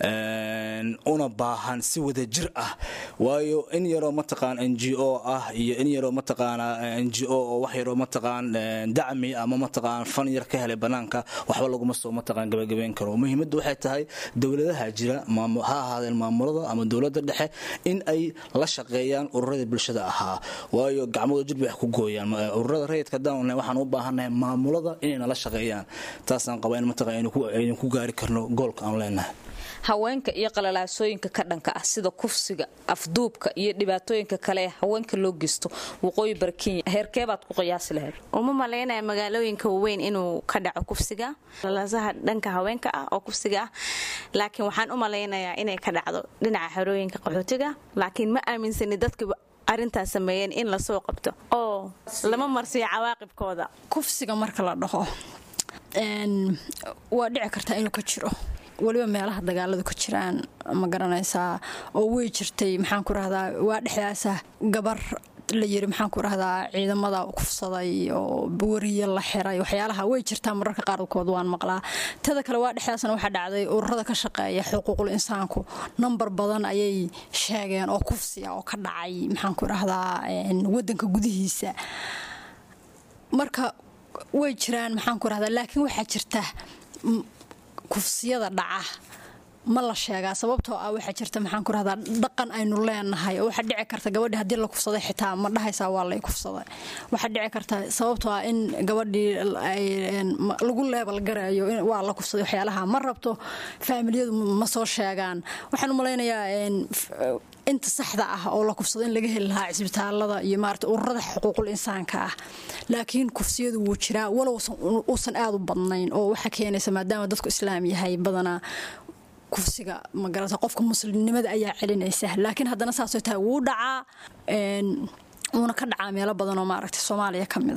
una baahan si wada jir ah waayo in yaroo mataqaan n g o ah iyo in yaroo mataqaana n g o oo wax yaroo mataqaan dacmi ama mataqaan fan yar ka helay banaanka waxba laguma soo mataqaan gabagabeyn karo muhiimaddu waxay tahay dowladaha jira ha ahaadeen maamulada ama dowladda dhexe in ay la shaqeeyaan ururadii bulshada ahaa waayo gacmooda jir bay wax ku gooyaan ururada rayidka haddaan waxaan u baahannahay maamulada inayna la shaqeeyaan taasaan qabaa in mataqaan aynu ku gaari karno goolka aan leenahay haweenka iyo qalalaasooyinka ka dhanka ah sida kufsiga afduubka iyo dhibaatooyinka kale ee haweenka loo geysto waqooyi bari kenya heerkeebaad ku qiyaasi lahayd uma malaynaya magaalooyinka waaweyn inuu ka dhaco kufsiga qalaalaasaha dhanka haweenka ah oo kufsiga ah laakiin waxaan u malaynayaa inay ka dhacdo dhinaca xerooyinka qaxootiga laakiin ma aaminsani dadkiiba arintaas sameeyeen in lasoo qabto oo lama marsiyo cawaaqibkooda kufsiga marka la dhaho waa dhici kartaa inuu ka jiro weliba meelaha dagaaladu ka jiraan ma garanaysaa oo wey jirtay maxaan ku rahdaa waa dhexdaasa gabar la yiri maxaan ku rahdaa ciidamada kufsaday oo wariye la xiray waxyaalaha way jirtaa mararka qaarkood waan maqlaa tada kale waa dhexdaasna waxaa dhacday ururada ka shaqeeya xuquuqul insaanku nambar badan ayay sheegeen oo kufsiya oo ka dhacay maxaan ku rahdaa wadanka gudihiisa marka way jiraan maxaan ku rahdaa laakiin waxaa jirta kufsiyada dhaca ma la sheegaa sababtoo ah waxaa jirta maxaan ku rahdaa dhaqan aynu leenahay oo waxaa dhici karta gabadhii haddii la kufsaday xitaa ma dhahaysaa waa lay kufsaday waxaa dhici karta sababtoo ah in gabadhii lagu leebal garayo waa la kufsaday waxyaalaha ma rabto faamiliyadu ma soo sheegaan waxaan u malaynayaa inta saxda ah oo la kufsado in laga heli lahaa cisbitaalada iyo maarata ururada xuquuqul insaanka ah laakiin kufsiyadu wuu jiraa walow uusan aada u badnayn oo waxaa keenaysa maadaama dadku islaam yahay badanaa kufsiga magarata qofka muslimnimada ayaa celinaysa laakiin haddana saasoo tahay wuu dhacaa wuuna ka dhacaa meelo badan oo maaragta soomaaliya ka mid ah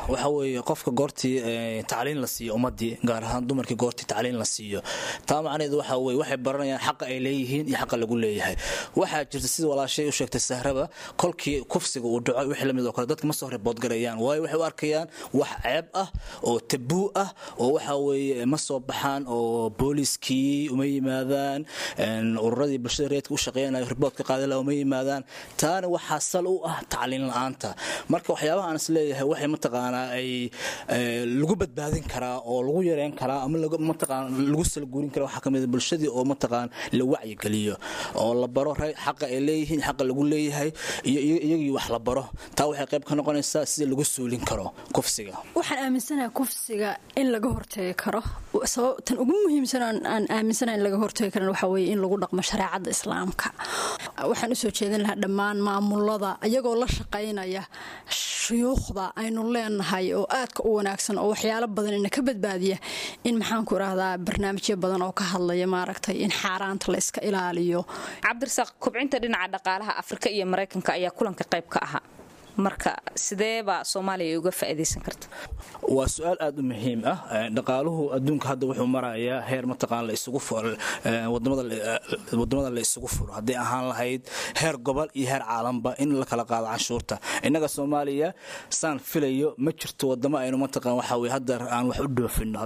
waxa weeye qofka goortii tacliin la siiyo ummadii gaar ahaan dumarkii goortii tacliin la siiyo taa macnaheedu waxa weye waxay baranayaan xaqa ay leeyihiin iyo xaqa lagu leeyahay waxaa jirta sida walaashay u sheegtay sahraba kolkii kufsiga uu dhaco wixii lamid oo kale dadka ma soo riboodgarayaan waayo waxay u arkayaan wax ceeb ah oo tabuu ah oo waxa weeye ma soo baxaan oo booliskii uma yimaadaan ururadii bulshada reedka u shaqeynaya riboodka qaadala uma yimaadaan taana waxaa sal u ah tacliin la-aanta marka waxyaabaha aan is leeyahay waxay mataqaanaa ay lagu badbaadin karaa oo lagu yareyn karaa ama mataqaan lagu salguurin kara waxaa kamid bulshadii oo mataqaan la wacyigeliyo oo la baro xaqa ay leeyihiin xaqa lagu leeyahay iyo iyagii wax la baro taa waxay qayb ka noqonaysaa sida lagu suulin karo kufsiga waxaan aaminsanahay kufsiga in laga hortegi karo tan ugu muhiimsan aan aaminsanahay in laga hortegi karan waxaa weeye in lagu dhaqmo shareecadda islaamka waxaan usoo jeedin lahaa dhammaan maamulada iyagoo la shaqaynaya shuyuukhda aynu leenahay oo aadka u wanaagsan oo waxyaalo badan ina ka badbaadiya in maxaanku irahdaa barnaamijyo badan oo ka hadlaya maaragtay in xaaraanta la iska ilaaliyo cabdirasaaq kobcinta dhinaca dhaqaalaha afrika iyo maraykanka ayaa kulanka qayb ka ahaa marka sideebaa soomaaliya uga faa'iidaysan karta waa su-aal aada u muhiim ah dhaqaaluhu adduunka hadda wuxuu marayaa heer mataqaan la isugu wadamada la isugu furo hadday ahaan lahayd heer gobol iyo heer caalanba in la kala qaado canshuurta innaga soomaaliya saan filayo ma jirto wadamo aynu mataqaan waxa weye hadda aan wax u dhoofino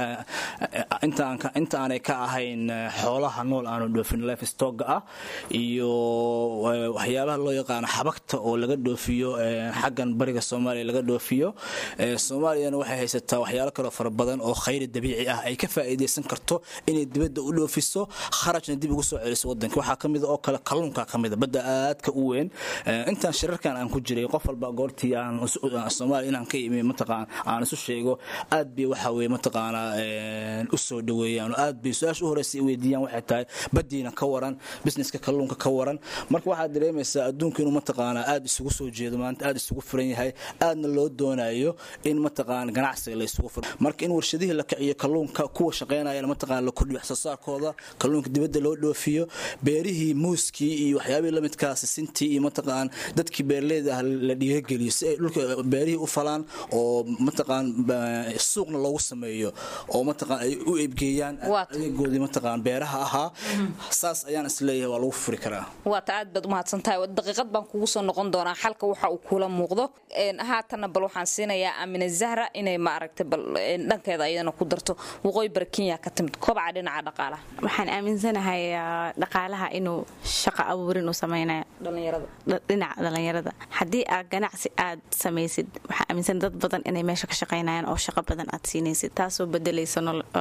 inta aanay ka ahayn xoolaha nool aanu dhoofino life stocga ah iyo waxyaabaha loo yaqaano xabagta oo laga dhoofiyo xaggan bariga soomaaliya laga dhoofiyo soomaaliyana waxay haysataa waxyaalo kaloo fara badan oo khayri dabiici ah ay ka faa'iidaysan karto inay dibadda u dhoofiso kharajna dib ugu soo celiso wadanka waxaa ka mida oo kale kalluunka ka mida badda aadka u weyn intaan shirarkan aan ku jiray qof walba goortii aan soomaaliya inaan ka imi mataqaan aan isu sheego aad bay waxa weye mataqaanaa u soo dhaweeyaan oo aad bay su-aasha u horeysa weydiiyaan waxay tahay baddiina ka waran businesska kalluunka ka waran marka waxaad dareemaysaa adduunka inuu mataqaanaa aad isugu soo jeedo maanta aad isugu furan yahay aadna loo doonayo in mataqaan ganacsiga la isugu furo marka in warshadihii la kiciyo kalluunka kuwa shaqeynayana mataqaan la kordhiyo wax soo saarkooda kalluunka dibadda loo dhoofiyo beerihii muuskii iyo waxyaabihii lamidkaa sisintii iyo mataqaan dadkii beeraleyda ah la dhiirageliyo si ay dhulka beerihii u falaan oo mataqaan suuqna loogu sameeyo oo mataqaan ay u eebgeeyaan adeegoodii mataqaan beeraha ahaa saas ayaan isleeyahay waa lagu furi karaa waata aad baad umahadsantahay daqiiqad baan kugu soo noqon doonaa xalka waxa uu kula muuqdo haatanna bal waxaan siinayaa amina zahra inay maaragtay bal dhankeeda ayadana ku darto waqooyi bari kenya ka timid kobaca dhinaca dhaqaalaha waxaan aaminsanahay dhaqaalaha inuu shaqo abuurin u samaynayo dhinaca dhallinyarada haddii aad ganacsi aad samaysid waxaa aaminsan dad badan inay meesha ka shaqaynayaan oo shaqo badan aad siinaysid taasoo bedelaysa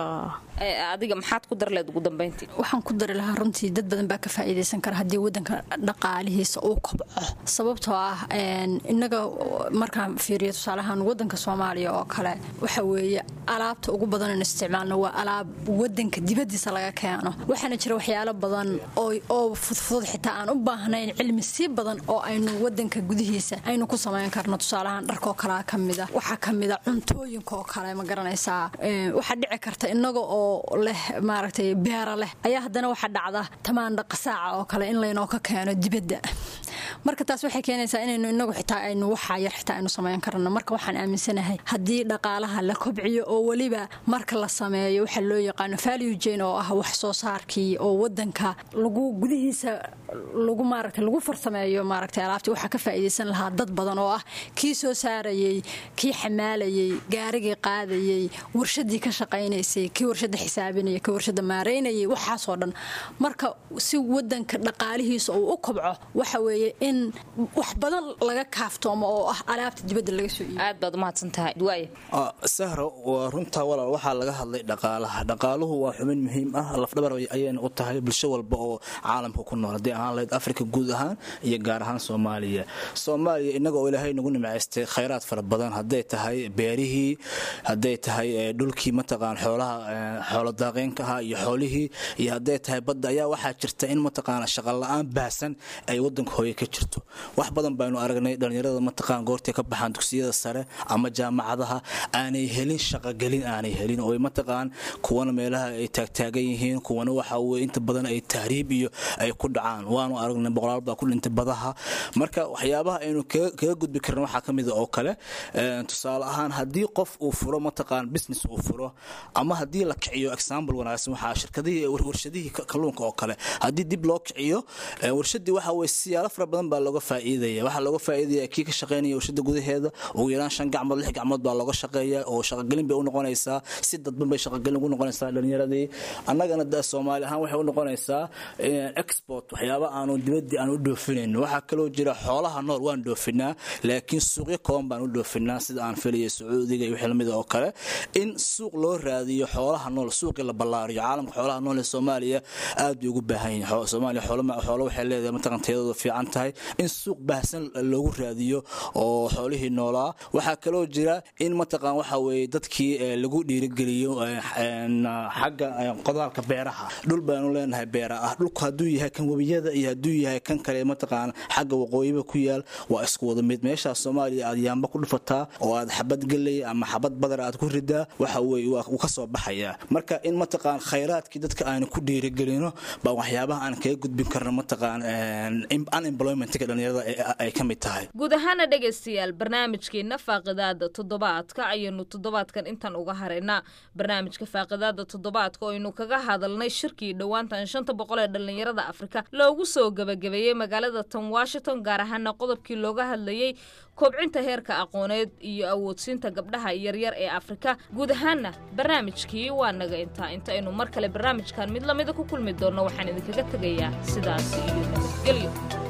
adiga maxaad ku darleed ugu dambayntii waxaan ku dari lahaa runtii dad badan baa ka faa'iidaysan kara haddii wadanka dhaqaalihiisa uu kobco sababtoo ah innaga markaan fiiriyo tusaalahaan wadanka soomaaliya oo kale waxa weeye alaabta ugu badan in isticmaalno waa alaab wadanka dibadiisa laga keeno waxaana jira waxyaalo badan oo fudfudud xitaa aan u baahnayn cilmi sii badan oo aynu wadanka gudihiisa aynu ku samayn karno tusaalahaan dharkoo kalea ka mida waxaa ka mida cuntooyinka oo kale ma garanaysaa waxaa dhici karta inaga oo leh maaragtay beera leh ayaa haddana waxaa dhacda tamaandha qasaaca oo kale in laynoo ka keeno dibadda marka taas waxay keenaysaa inaynu inagu xitaa aynu waxaa yar xitaa aynu samayn karno marka waxaan aaminsanahay haddii dhaqaalaha la kobciyo oo weliba marka la sameeyo waxa loo yaqaano value jane oo ah wax soo saarkii oo wadanka lagu gudihiisa lagu maaragtay lagu farsameeyo maaragtay alaabtii waxaa ka faa'iidaysan lahaa dad badan oo ah kii soo saarayey kii xamaalayey gaarigii qaadayey warshadii ka shaqaynaysay kii warshada xisaabinaya kii warshada maareynayay waxaasoo dhan marka si wadanka dhaqaalihiisa uu u kobco waxa weeye in wax badan laga kaaftoomo oo ah alaabta dibadda laga soo aad baad umahadsantahay waay sahro waa runtaa walaal waxaa laga hadlay dhaqaalaha dhaqaaluhu waa xubin muhiim ah lafdhabar ayayna u tahay bulsho walba oo caalamka ku nool haddii ahaan lahayd afrika guud ahaan iyo gaar ahaan soomaaliya soomaaliya innaga oo ilaahay nagu nimacaystay khayraad fara badan hadday tahay beerihii hadday tahay dhulkii mataqaan xoolaha xoolo daaqeenka ahaa iyo xoolihii iyo hadday tahay badda ayaa waxaa jirta in mataqaana shaqala-aan baahsan ay wadanka hooye ka jirto wax badan baynu aragnay aragnay dhalinyarada mataqaan goortay ka baxaan dugsiyada sare ama jaamacadaha aanay helin shaqogelin aanay helin oo mataqaan kuwana meelaha ay taagtaagan yihiin kuwana waxa weye inta badan ay tahriib iyo ay ku dhacaan waanu aragnay boqolaal baa ku dhintay badaha marka waxyaabaha aynu kaga gudbi karna waxaa ka mid a oo kale tusaale ahaan haddii qof uu furo mataqaan business uu furo ama haddii la kiciyo example wanaagsan waxaa shirkadihii warshadihii kalluunka oo kale haddii dib loo kiciyo warshadii waxa weye siyaalo fara badan baa looga faa'iidaya waxaa looga faa'iidaya kii ka shaqeynaya warshada gudaheeda ugu yaraan shan gacmood lix gacmood baa looga shaqeeya oo shaqogelin bay u noqonaysaa si dadban bay shaqogelin ugu noqonaysaa dhalinyaradii annagana da soomaali ahaan waxay u noqonaysaa export waxyaaba aanu dibadii aan u dhoofinayno waxaa kaloo jira xoolaha nool waan dhoofinaa laakiin suuqyo kooban baan u dhoofinaa sida aan filaya sacuudiga iyo wixii lamida oo kale in suuq loo raadiyo xoolaha nool suuqii la ballaariyo caalamka xoolaha nool ee soomaaliya aad bay ugu baahan yihiin soomaaliya xoolo waxay leedahay mataqan tayadooda fiican tahay in suuq baahsan loogu raadiyo oo xoolihii noolaa waxaa kaloo jira in mataqan waxa weeye dadkii lagu dhiirigeliyo xagga qodaalka beeraha dhul baanu leenahay beera ah dhulku hadduu yahay kan webiyada iyo hadduu yahay kan kale mataqaan xagga waqooyiba ku yaal waa isku wada mid meeshaas soomaaliya aad yaamba ku dhufataa oo aad xabad geley ama xabad badar aad ku ridaa waxa weye wuu ka soo baxayaa marka in mataqaan khayraadkii dadka aanu ku dhiirigelino baa waxyaabaha aan kaga gudbin karno mataqaan unemploymentka dhalinyarada ay ka mid tahay guud ahaana dhegaystayaal barnaamijkeenna faaqidaada toddobaadka ayaynu toddobaadkan intan uga haraynaa barnaamijka faaqidaada toddobaadka oo aynu kaga hadalnay shirkii dhowaantan shanta boqol ee dhallinyarada afrika loogu soo gebagabeeyey magaalada tan washington gaar ahaana qodobkii looga hadlayey kobcinta heerka aqooneed iyo awoodsiinta gabdhaha yaryar ee afrika guud ahaanna barnaamijkii waa naga intaa inta aynu mar kale barnaamijkan mid lamida ku kulmi doonno waxaan idinkaga tegayaa sidaas iyo nabadgelyo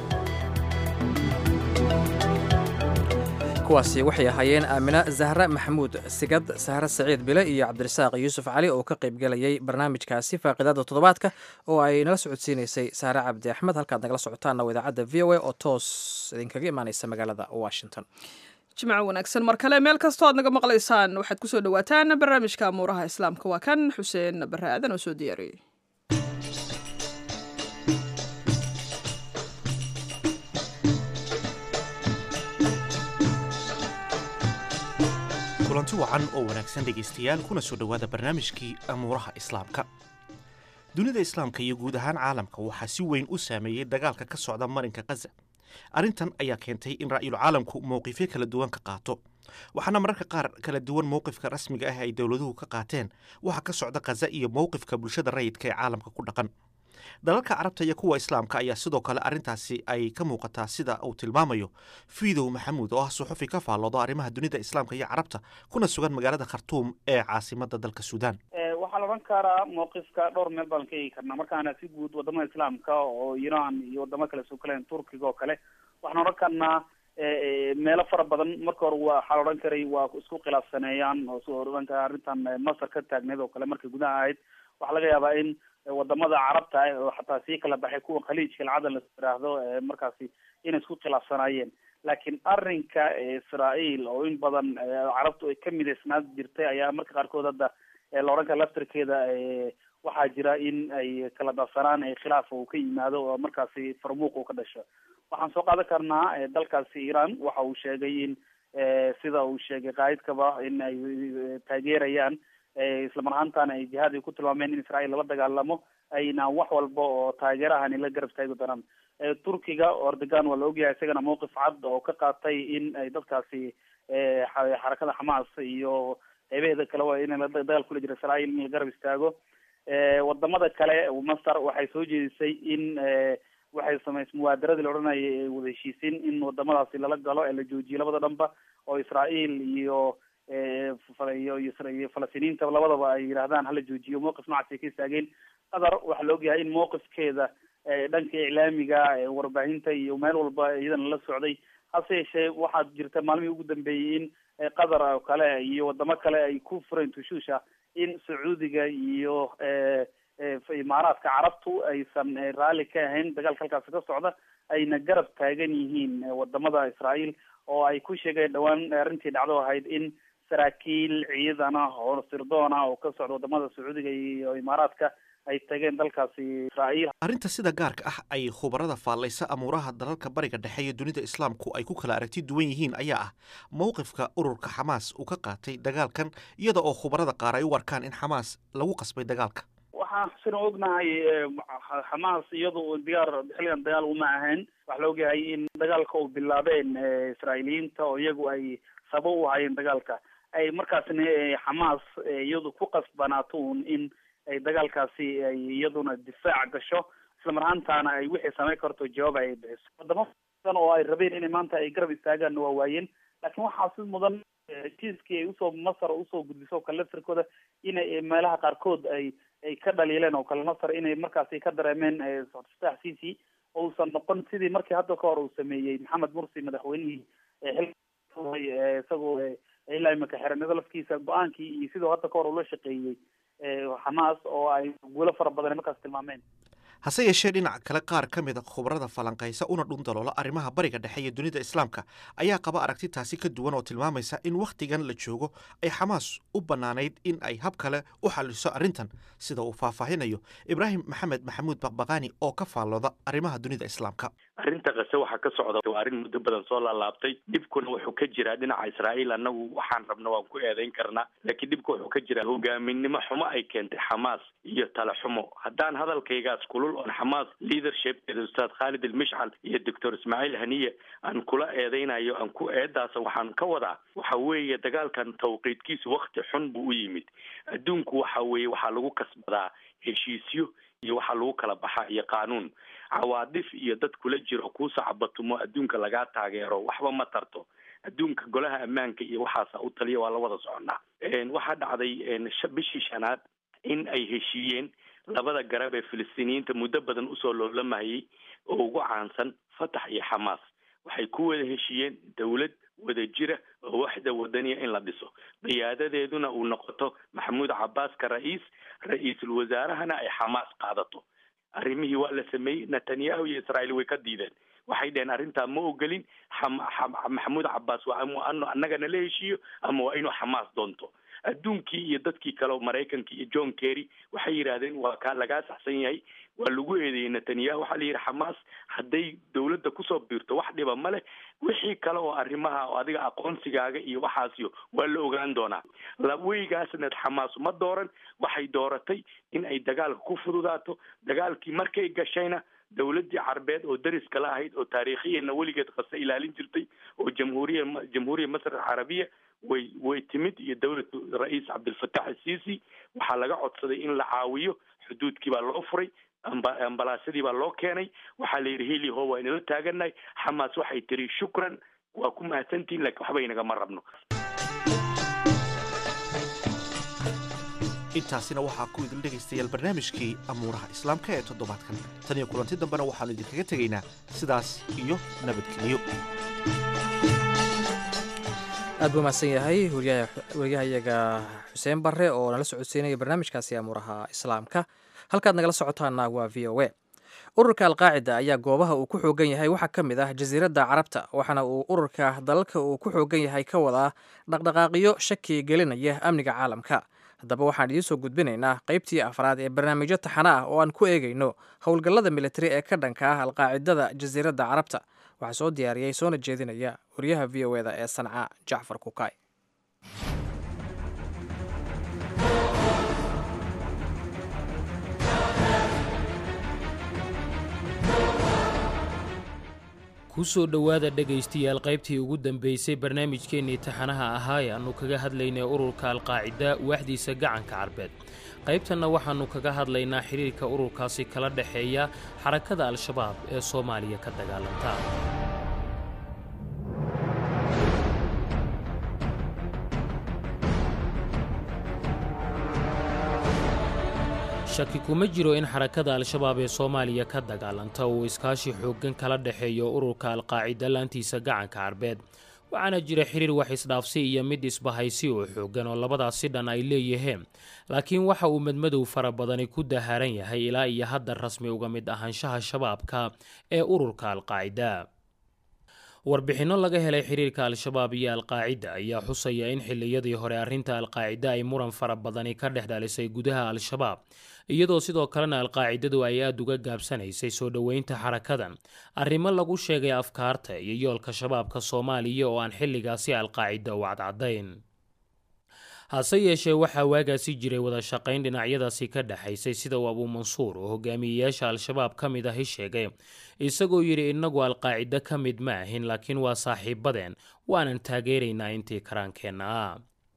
kuwaasi waxay ahaayeen aamina zahra maxamuud sigad sahre saciid bile iyo cabdirasaaq yuusuf cali oo ka qaybgelayay barnaamijkaasi faaqidaada toddobaadka oo ay nala socodsiinaysay saare cabdi axmed halkaad nagala socotaanna waa idaacadda v o a oo toos idinkaga imaanaysa magaalada washington jimco wanaagsan mar kale meel kastoo aad naga maqlaysaan waxaad ku soo dhowaataan barnaamijka amuuraha islaamka waa kan xuseen bare aadan oo soo diyaariyey kulanti wacan oo wanaagsan dhegaystayaal kuna soo dhowaada barnaamijkii amuuraha islaamka dunida islaamka iyo guud ahaan caalamka waxaa si weyn u saameeyey dagaalka ka socda marinka khaza arrintan ayaa keentay in ra'yul caalamku mowqifyo kala duwan ka qaato waxaana mararka qaar kala duwan mowqifka rasmiga ah ay dowladuhu ka qaateen waxa ka socda khaza iyo mowqifka bulshada rayidka ee caalamka ku dhaqan dalalka carabta iyo kuwa islaamka ayaa sidoo kale arrintaasi ay ka muuqataa sida uu tilmaamayo fiidow maxamuud oo ah suxufi ka faalloodo arrimaha dunida islaamka iyo carabta kuna sugan magaalada khartuum ee caasimada dalka suudaan waxaa la odhan karaa mawqifka dhowr meel baan ka eegi karnaa markaana si guud wadamada islaamka oo iran iyo wadamo kale soo kalen turkiga oo kale waxaan odhan karnaa meelo fara badan marka hore waxaa la odhan karay waa isku khilaafsaneeyaan oo soo odhan kara arrintan masar ka taagneed oo kale markay gudaha ahayd waxaa laga yaabaa in wadamada carabta ah oo xataa sii kala baxay kuwa khaliijka lacada la yiraahdo markaasi inay isku khilaafsanaayeen laakiin arrinka israael oo in badan carabtu ay ka midaysnaad jirtay ayaa marka qaarkood hadda la odhan kara laftarkeeda waxaa jira in ay kala darsanaan khilaaf uu ka yimaado oo markaasi farmuuq uu ka dhasho waxaan soo qaadan karnaa dalkaasi iran waxa uu sheegay in sida uu sheegay qaa'idkaba in ay taageerayaan islamar ahaantana ay jihaad ay ku tilmaameen in israel lala dagaalamo ayna wax walba oo taageerahani la garab taagi doonaan turkiga erdogan waa la ogyahay isagana mawqif cad oo ka qaatay in ay dadkaasi xarakada xamaas iyo qeybaheeda kale waa in dagaal kula jira israel in la garab istaago wadamada kale masar waxay soo jeedisay in waxay samays muwaadaradii la odhanayay wada heshiisiin in wadamadaasi lala galo ee la joojiyo labada dhanba oo israel iyo iyo iyo falastiniinta labadaba ay yidhahdaan hala joojiyo mawqif noocaas ay ka istaageen qatar waxaa la ogyahay in mawqifkeeda dhanka iclaamiga warbaahinta iyo meel walba iyadana la socday hase yeeshee waxaa jirta maalmihii ugu dambeeyey in qatar oo kale iyo wadamo kale ay ku fureen tushuusha in sacuudiga iyo imaaraadka carabtu aysan raalli ka ahayn dagaalka halkaasi ka socda ayna garab taagan yihiin wadamada israel oo ay ku sheegeen dhowaan arrintii dhacdo ahayd in saraakiil ciidan ah oo sirdoon ah oo ka socda wadamada sacuudiga iyo imaaraadka ay tageen dalkaasi israa'iil arrinta sida gaarka ah ay khubarada faallaysa amuuraha dalalka bariga dhexe iyo dunida islaamku ay ku kala aragti duwan yihiin ayaa ah mowqifka ururka xamaas uu ka qaatay dagaalkan iyada oo khubarada qaar ay u arkaan in xamaas lagu qasbay dagaalka waxaan sina ognahay xamaas iyadu diyaar xilligan dagaal uma ahayn waxaa la ogyahay in dagaalka uu bilaabeen israa'iiliyiinta oo iyagu ay sabo u hayeen dagaalka ay markaasna xamaas iyadu ku qasbanaato un in ay dagaalkaasi ay iyaduna difaac gasho isla mar ahaantaana ay wixii samayn karto jawaab ay bixiso wadamo badan oo ay rabeen inay maanta ay garab istaagaan waa waayeen laakiin waxaa si mudan jiiskii ay usoo masar usoo gudbiso oo kale laftirkooda inay meelaha qaarkood ay ay ka dhaliileen oo kale masar inay markaasi ka dareemeen fataax cici ousan noqon sidii markii hadda ka hor uu sameeyey maxamed mursi madaxweynihii xil isagoo ilaa imika xiranado lafkiisa go-aankii iyo sidoo hadda ka hor ula shaqeeyey xamaas oo ay guulo fara badan markaas tilmaameen hase yeeshee dhinaca kale qaar ka mid a khubarada falanqaysa una dhundaloola arrimaha bariga dhexe iyo dunida islaamka ayaa qaba aragti taasi ka duwan oo tilmaamaysa in wakhtigan la joogo ay xamaas u bannaanayd in ay hab kale u xalliso arrintan sida uu faahfaahinayo ibraahim maxamed maxamuud baqbaqaani oo ka faallooda arrimaha dunida islaamka arrinta kase waxaa ka socda waa arrin muddo badan soo laalaabtay dhibkuna wuxuu ka jiraa dhinaca israa'iil annagu waxaan rabna waan ku eedayn karnaa laakiin dhibka wuxuu ka jiraa hogaaminimo xumo ay keentay xamaas iyo tale xumo haddaan hadalkaygaas kulul oon xamaas leadershipkeeda ustaad khaalid almishcal iyo doctor ismaaciil haniye aan kula eedaynayo aan ku eedaasa waxaan ka wadaa waxa weeye dagaalkan tawqiidkiisu wakti xun buu u yimid adduunku waxa weeye waxaa lagu kasbadaa heshiisyo iyo waxaa lagu kala baxaa iyo qaanuun cawaadif iyo dad kula jiro kuu sacbatumo adduunka lagaa taageero waxba ma tarto adduunka golaha ammaanka iyo waxaasa u taliya waa la wada soconaa waxaa dhacday bishii shanaad in ay heshiiyeen labada garab ee filistiiniyiinta muddo badan usoo loolamayay oo ugu caansan fatax iyo xamaas waxay ku wada heshiiyeen dowlad wada jira oo waxda wadaniya in la dhiso qiyaadadeeduna uu noqoto maxamuud cabaaska ra-iis ra-iisul wasaarahana ay xamaas qaadato arrimihii waa la sameeyey netanyahu iyo israa'iil way ka diideen waxay dheheen arrintaa ma ogolin maxamuud cabaas waa ama annaga nala heshiiyo ama waa inuu xamaas doonto adduunkii iyo dadkii kale oo maraykanka iyo john kerry waxay yidhaahdeen waa kaa lagaa saxsan yahay waa lagu eedeeyey netanyahu waxaa la yidhi xamaas hadday dowladda kusoo biirto wax dhiba ma leh wixii kale oo arrimaha oo adiga aqoonsigaaga iyo waxaasiyo waa la ogaan doonaa weygaasna xamaas ma dooran waxay dooratay in ay dagaalka ku fududaato dagaalkii markay gashayna dowladdii carbeed oo dariska la ahayd oo taariikhiyanna weligeed qase ilaalin jirtay oo jamhuuriya jamhuuriya masr alcarabiya way way timid iyo dowlad ra-iis cabdilfatax asiisi waxaa laga codsaday in la caawiyo xuduudkii baa loo furay ambalaasyadii baa loo keenay waxaa la yidhi heliho waa inala taaganahay xamaas waxay tiri shukran waa ku mahadsantihin lakiin waxba inagama rabno intaasina waxaa ku idil dhegaystayaal barnaamijkii amuuraha islaamka ee toddobaadkan tan iyo kulanti dambena waxaannu idinkaga tegaynaa sidaas iyo nabadgelyo aad buu mahadsan yahay wariyahayaga xuseen barre oo nala socodsiinaya barnaamijkaasi amuuraha islaamka halkaad nagala socotaana waa v o a ururka alqaacida ayaa goobaha uu ku xoogan yahay waxaa ka mid ah jasiiradda carabta waxaana uu ururka dalalka uu ku xoogan yahay ka wadaa dhaqdhaqaaqyo shaki gelinaya amniga caalamka haddaba waxaan idiin soo gudbinaynaa qaybtii afraad ee barnaamijyo taxana ah oo aan ku eegayno howlgallada militari ee ka dhanka ah alqaacidada jasiiradda carabta waxaa soo diyaariyey soona jeedinaya wariyaha v o eda ee sanca jacfar kukay kusoo dhowaada dhegaystayaal qaybtii ugu dambaysay barnaamijkeennii taxanaha ahaa ee aannu kaga hadlaynay ururka alqaacida waaxdiisa gacanka carbeed qaybtanna waxaannu kaga hadlaynaa xidhiirka ururkaasi kala dhexeeya xarakada al-shabaab ee soomaaliya ka dagaalanta shaki kuma jiro in xarakada al-shabaab ee soomaaliya ka dagaalanta uu iskaashi xooggan kala dhexeeyo ururka alqaacida laantiisa gacanka carbeed waxaana jira xiriir wax isdhaafsi iyo mid isbahaysi oo xooggan oo labadaasi dhan ay leeyihiin laakiin waxa uu madmadow fara badani ku daharan yahay ilaa iyo hadda rasmi uga mid ahaanshaha shabaabka ee ururka alqaacida warbixinno laga helay xiriirka al-shabaab iyo alqaacida ayaa xusaya in xilliyadii hore arrinta alqaacida ay muran fara badani ka dhex dhalisay gudaha al-shabaab iyadoo sidoo kalena alqaacidadu ay aada uga gaabsanaysay soo dhoweynta xarakadan arrimo lagu sheegay afkaarta iyo yoolka shabaabka soomaaliya oo aan xilligaasi alqaacida u cadcadayn hase yeeshee waxaa waagaasi jiray wada shaqayn dhinacyadaasi ka dhexaysay sida uu abuumansuur oo hogaamiyeyaasha al-shabaab ka mid ahi sheegay isagoo yidhi innagu alqaacido ka mid ma ahin laakiin waa saaxiibadeen waanan taageeraynaa intii karaankeenna ah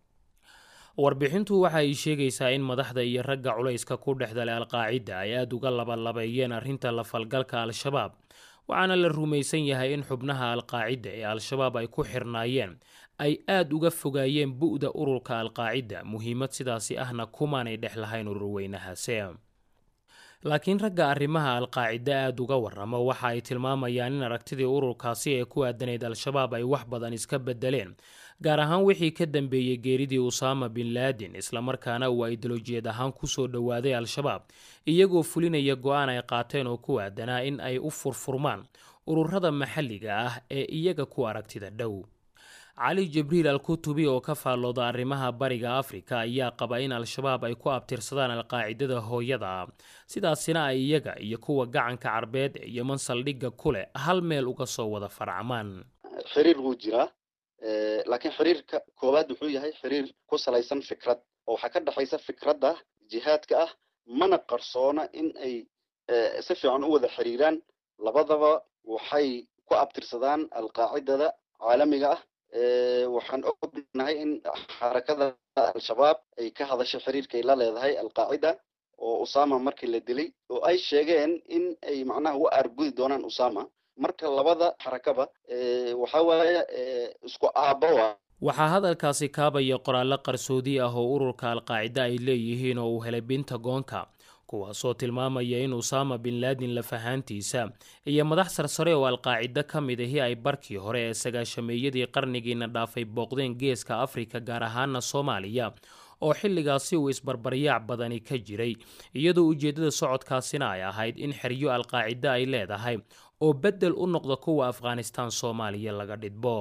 warbixintu waxa ay sheegaysaa in madaxda iyo ragga culayska ku dhexdalay alqaacida ay aada uga labalabeeyeen arrinta la falgalka al-shabaab waxaana la rumaysan yahay in xubnaha alqaacida ee al-shabaab ay ku xirnaayeen ay aada uga fogaayeen bu'da ururka alqaacida muhiimad sidaasi ahna kumaanay dhex lahayn ururweynahaase laakiin ragga arrimaha alqaacida aada uga waramo waxa ay tilmaamayaan in aragtidii ururkaasi ee ku aadanayd al-shabaab ay wax badan iska bedeleen gaar ahaan wixii ka dambeeyey geeridii usaama bin laadin islamarkaana uu aidolojiyad ahaan kusoo dhowaaday al-shabaab iyagoo fulinaya go-aan ay qaateen oo ku aadanaa in ay u furfurmaan ururada maxalliga ah ee iyaga ku aragtida dhow cali jibriil al kutubi oo ka faallooda arrimaha bariga afrika ayaa qaba in al-shabaab ay ku abtirsadaan alqaacidada hooyada ah sidaasina ay iyaga iyo kuwa gacanka carbeed ee yeman saldhigga ku leh hal meel uga soo wada farcamaan xiriir wuu jiraa laakiin xiriirka koowaad wuxuu yahay xiriir ku salaysan fikrad oo waxaa ka dhexaysa fikradda jihaadka ah mana qarsoona in ay si fiican u wada xiriiraan labadaba waxay ku abtirsadaan alqaacidada caalamiga ah waxaan ognahay in xarakada al-shabaab ay ka hadashay xiriirka ay la leedahay alqaacida oo usama markii la dilay oo ay sheegeen in ay macnaha u aargudi doonaan usama marka labada xarakaba waxa waaye isku aabboa waxaa hadalkaasi kaabaya qoraallo qarsoodi ah oo ururka alqaacida ay leeyihiin oo uu helay bintagoonka kuwaasoo tilmaamaya in usaama bin laadin lafahaantiisa iyo madax sarsare oo alqaacido ka mid ahi ay barkii hore ee sagaashameeyadii qarnigiina dhaafay booqdeen geeska afrika gaar ahaana soomaaliya oo xilligaasi uu isbarbaryaac badani ka jiray iyadoo ujeeddada socodkaasina ay ahayd in xeryo alqaacido ay leedahay oo beddel u noqda kuwa afghanistaan soomaaliya laga dhidbo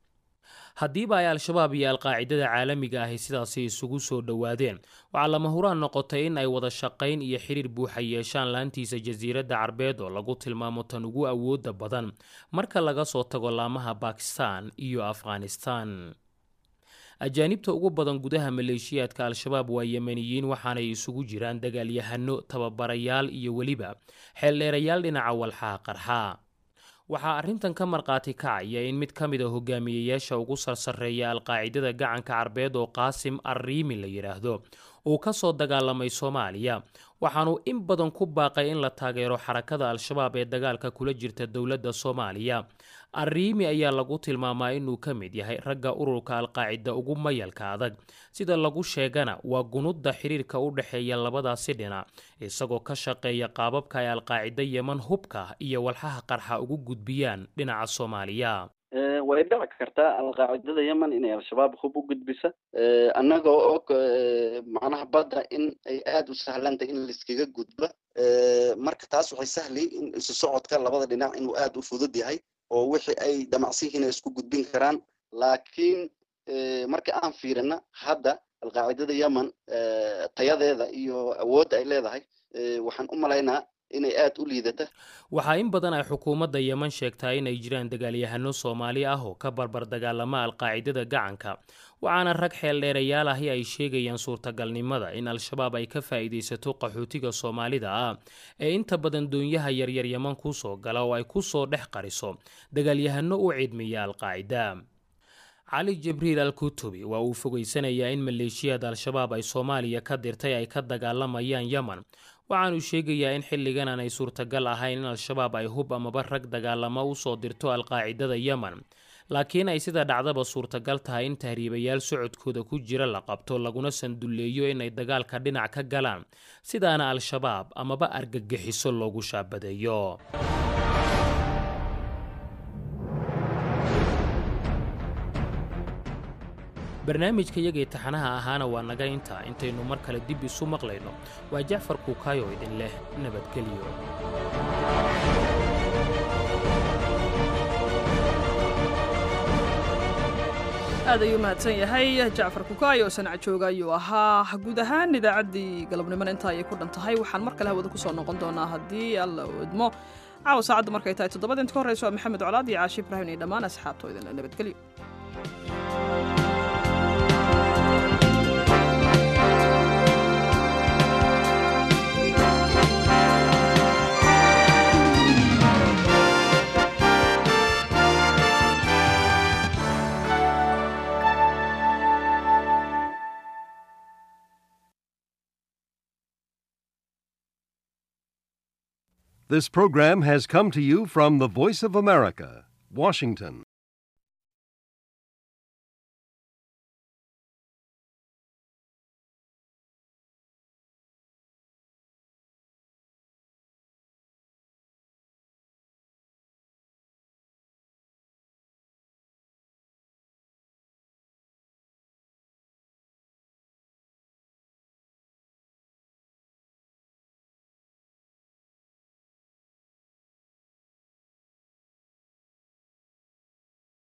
haddiiba ay al-shabaab iyo alqaacidada caalamiga ahi sidaasi isugu soo dhowaadeen waxaa lama huraan noqotay in ay wada shaqayn iyo xiriir buuxa yeeshaan laantiisa jasiiradda carbeed oo lagu tilmaamo tan ugu awooda badan marka laga soo tago laamaha bakistan iyo afghanistan ajaanibta ugu badan gudaha maleeshiyaadka al-shabaab waa yemeniyiin waxaanay isugu jiraan dagaalyahano tababarayaal iyo weliba xeeldheerayaal dhinaca walxaha qarxa waxaa arrintan ka markhaati kacaya in mid ka mid a hogaamiyeyaasha ugu sarsareeya alqaacidada gacanka carbeed oo qaasim arriimi la yidhaahdo uu ka soo dagaalamay soomaaliya waxaanuu in badan ku baaqay in la taageero xarakada al-shabaab ee dagaalka kula jirta dowladda soomaaliya arriimi ayaa lagu tilmaamaa inuu ka mid yahay ragga ururka alqaacida ugu mayalka adag sida lagu sheegana waa gunudda xiriirka u dhexeeya labadaasi dhinac isagoo ka shaqeeya qaababka ay alqaacida yeman hubka iyo walxaha qarxa ugu gudbiyaan dhinaca soomaaliya way dhici kartaa alqaacidada yemen inay al-shabaab hub u gudbisa annagoo og macnaha badda in ay aada u sahlantay in laiskaga gudba marka taas waxay sahli in isu socodka labada dhinac inuu aada u fudud yahay oo wixii ay damacsihiin ay isku gudbin karaan laakiin marka aan fiirina hadda alqaacidada yemen tayadeeda iyo awoodda ay leedahay waxaan u malaynaa inay aada u liidata waxaa in badan ay xukuumadda yeman sheegtaa inay jiraan dagaalyahano soomaali ah oo ka barbar dagaalama alqaacidada gacanka waxaana rag xeeldheerayaal ahi ay sheegayaan suurtagalnimada in al-shabaab ay ka faa'iidaysato qaxootiga soomaalida ah ee inta badan doonyaha yaryar yeman kusoo gala oo ay kusoo dhex qariso dagaalyahano u cidmiya alqaacida cali jibriil al kutubi waa uu fogeysanayaa in maleeshiyada al-shabaab ay soomaaliya ka dirtay ay ka dagaalamayaan yemen waxaanu sheegayaa in xilligan aanay suurtagal ahayn in al-shabaab ay hub amaba rag dagaalamo usoo dirto alqaacidada yemen laakiin ay sida dhacdaba suurtagal tahay in tahriibayaal socodkooda ku jira la qabto laguna sandulleeyo inay dagaalka dhinac ka galaan sidaana al-shabaab amaba argagixiso loogu shaabadeeyo barnaamijka iyagii taxanaha ahaana waa naga intaa intaynu mar kale dib isu maqlayno waa jacfar kuukaayo idin leh nabadgelyo aad ayuu mahadsan yahay jacfar kukaayo oo sanac jooga ayuu ahaa guud ahaan idaacaddii galabnimona intaa ayay ku dhan tahay waxaan mar kale hawada kusoo noqon doonaa haddii alla uu idmo caawa saacadda markay tahay toddobada inta ka horreyso waa maxamed colaad iyo caashi ibraahim iyo dhammaan asxaabtoo idinla nabadgelyo This program has come to you from the Voice of America, Washington.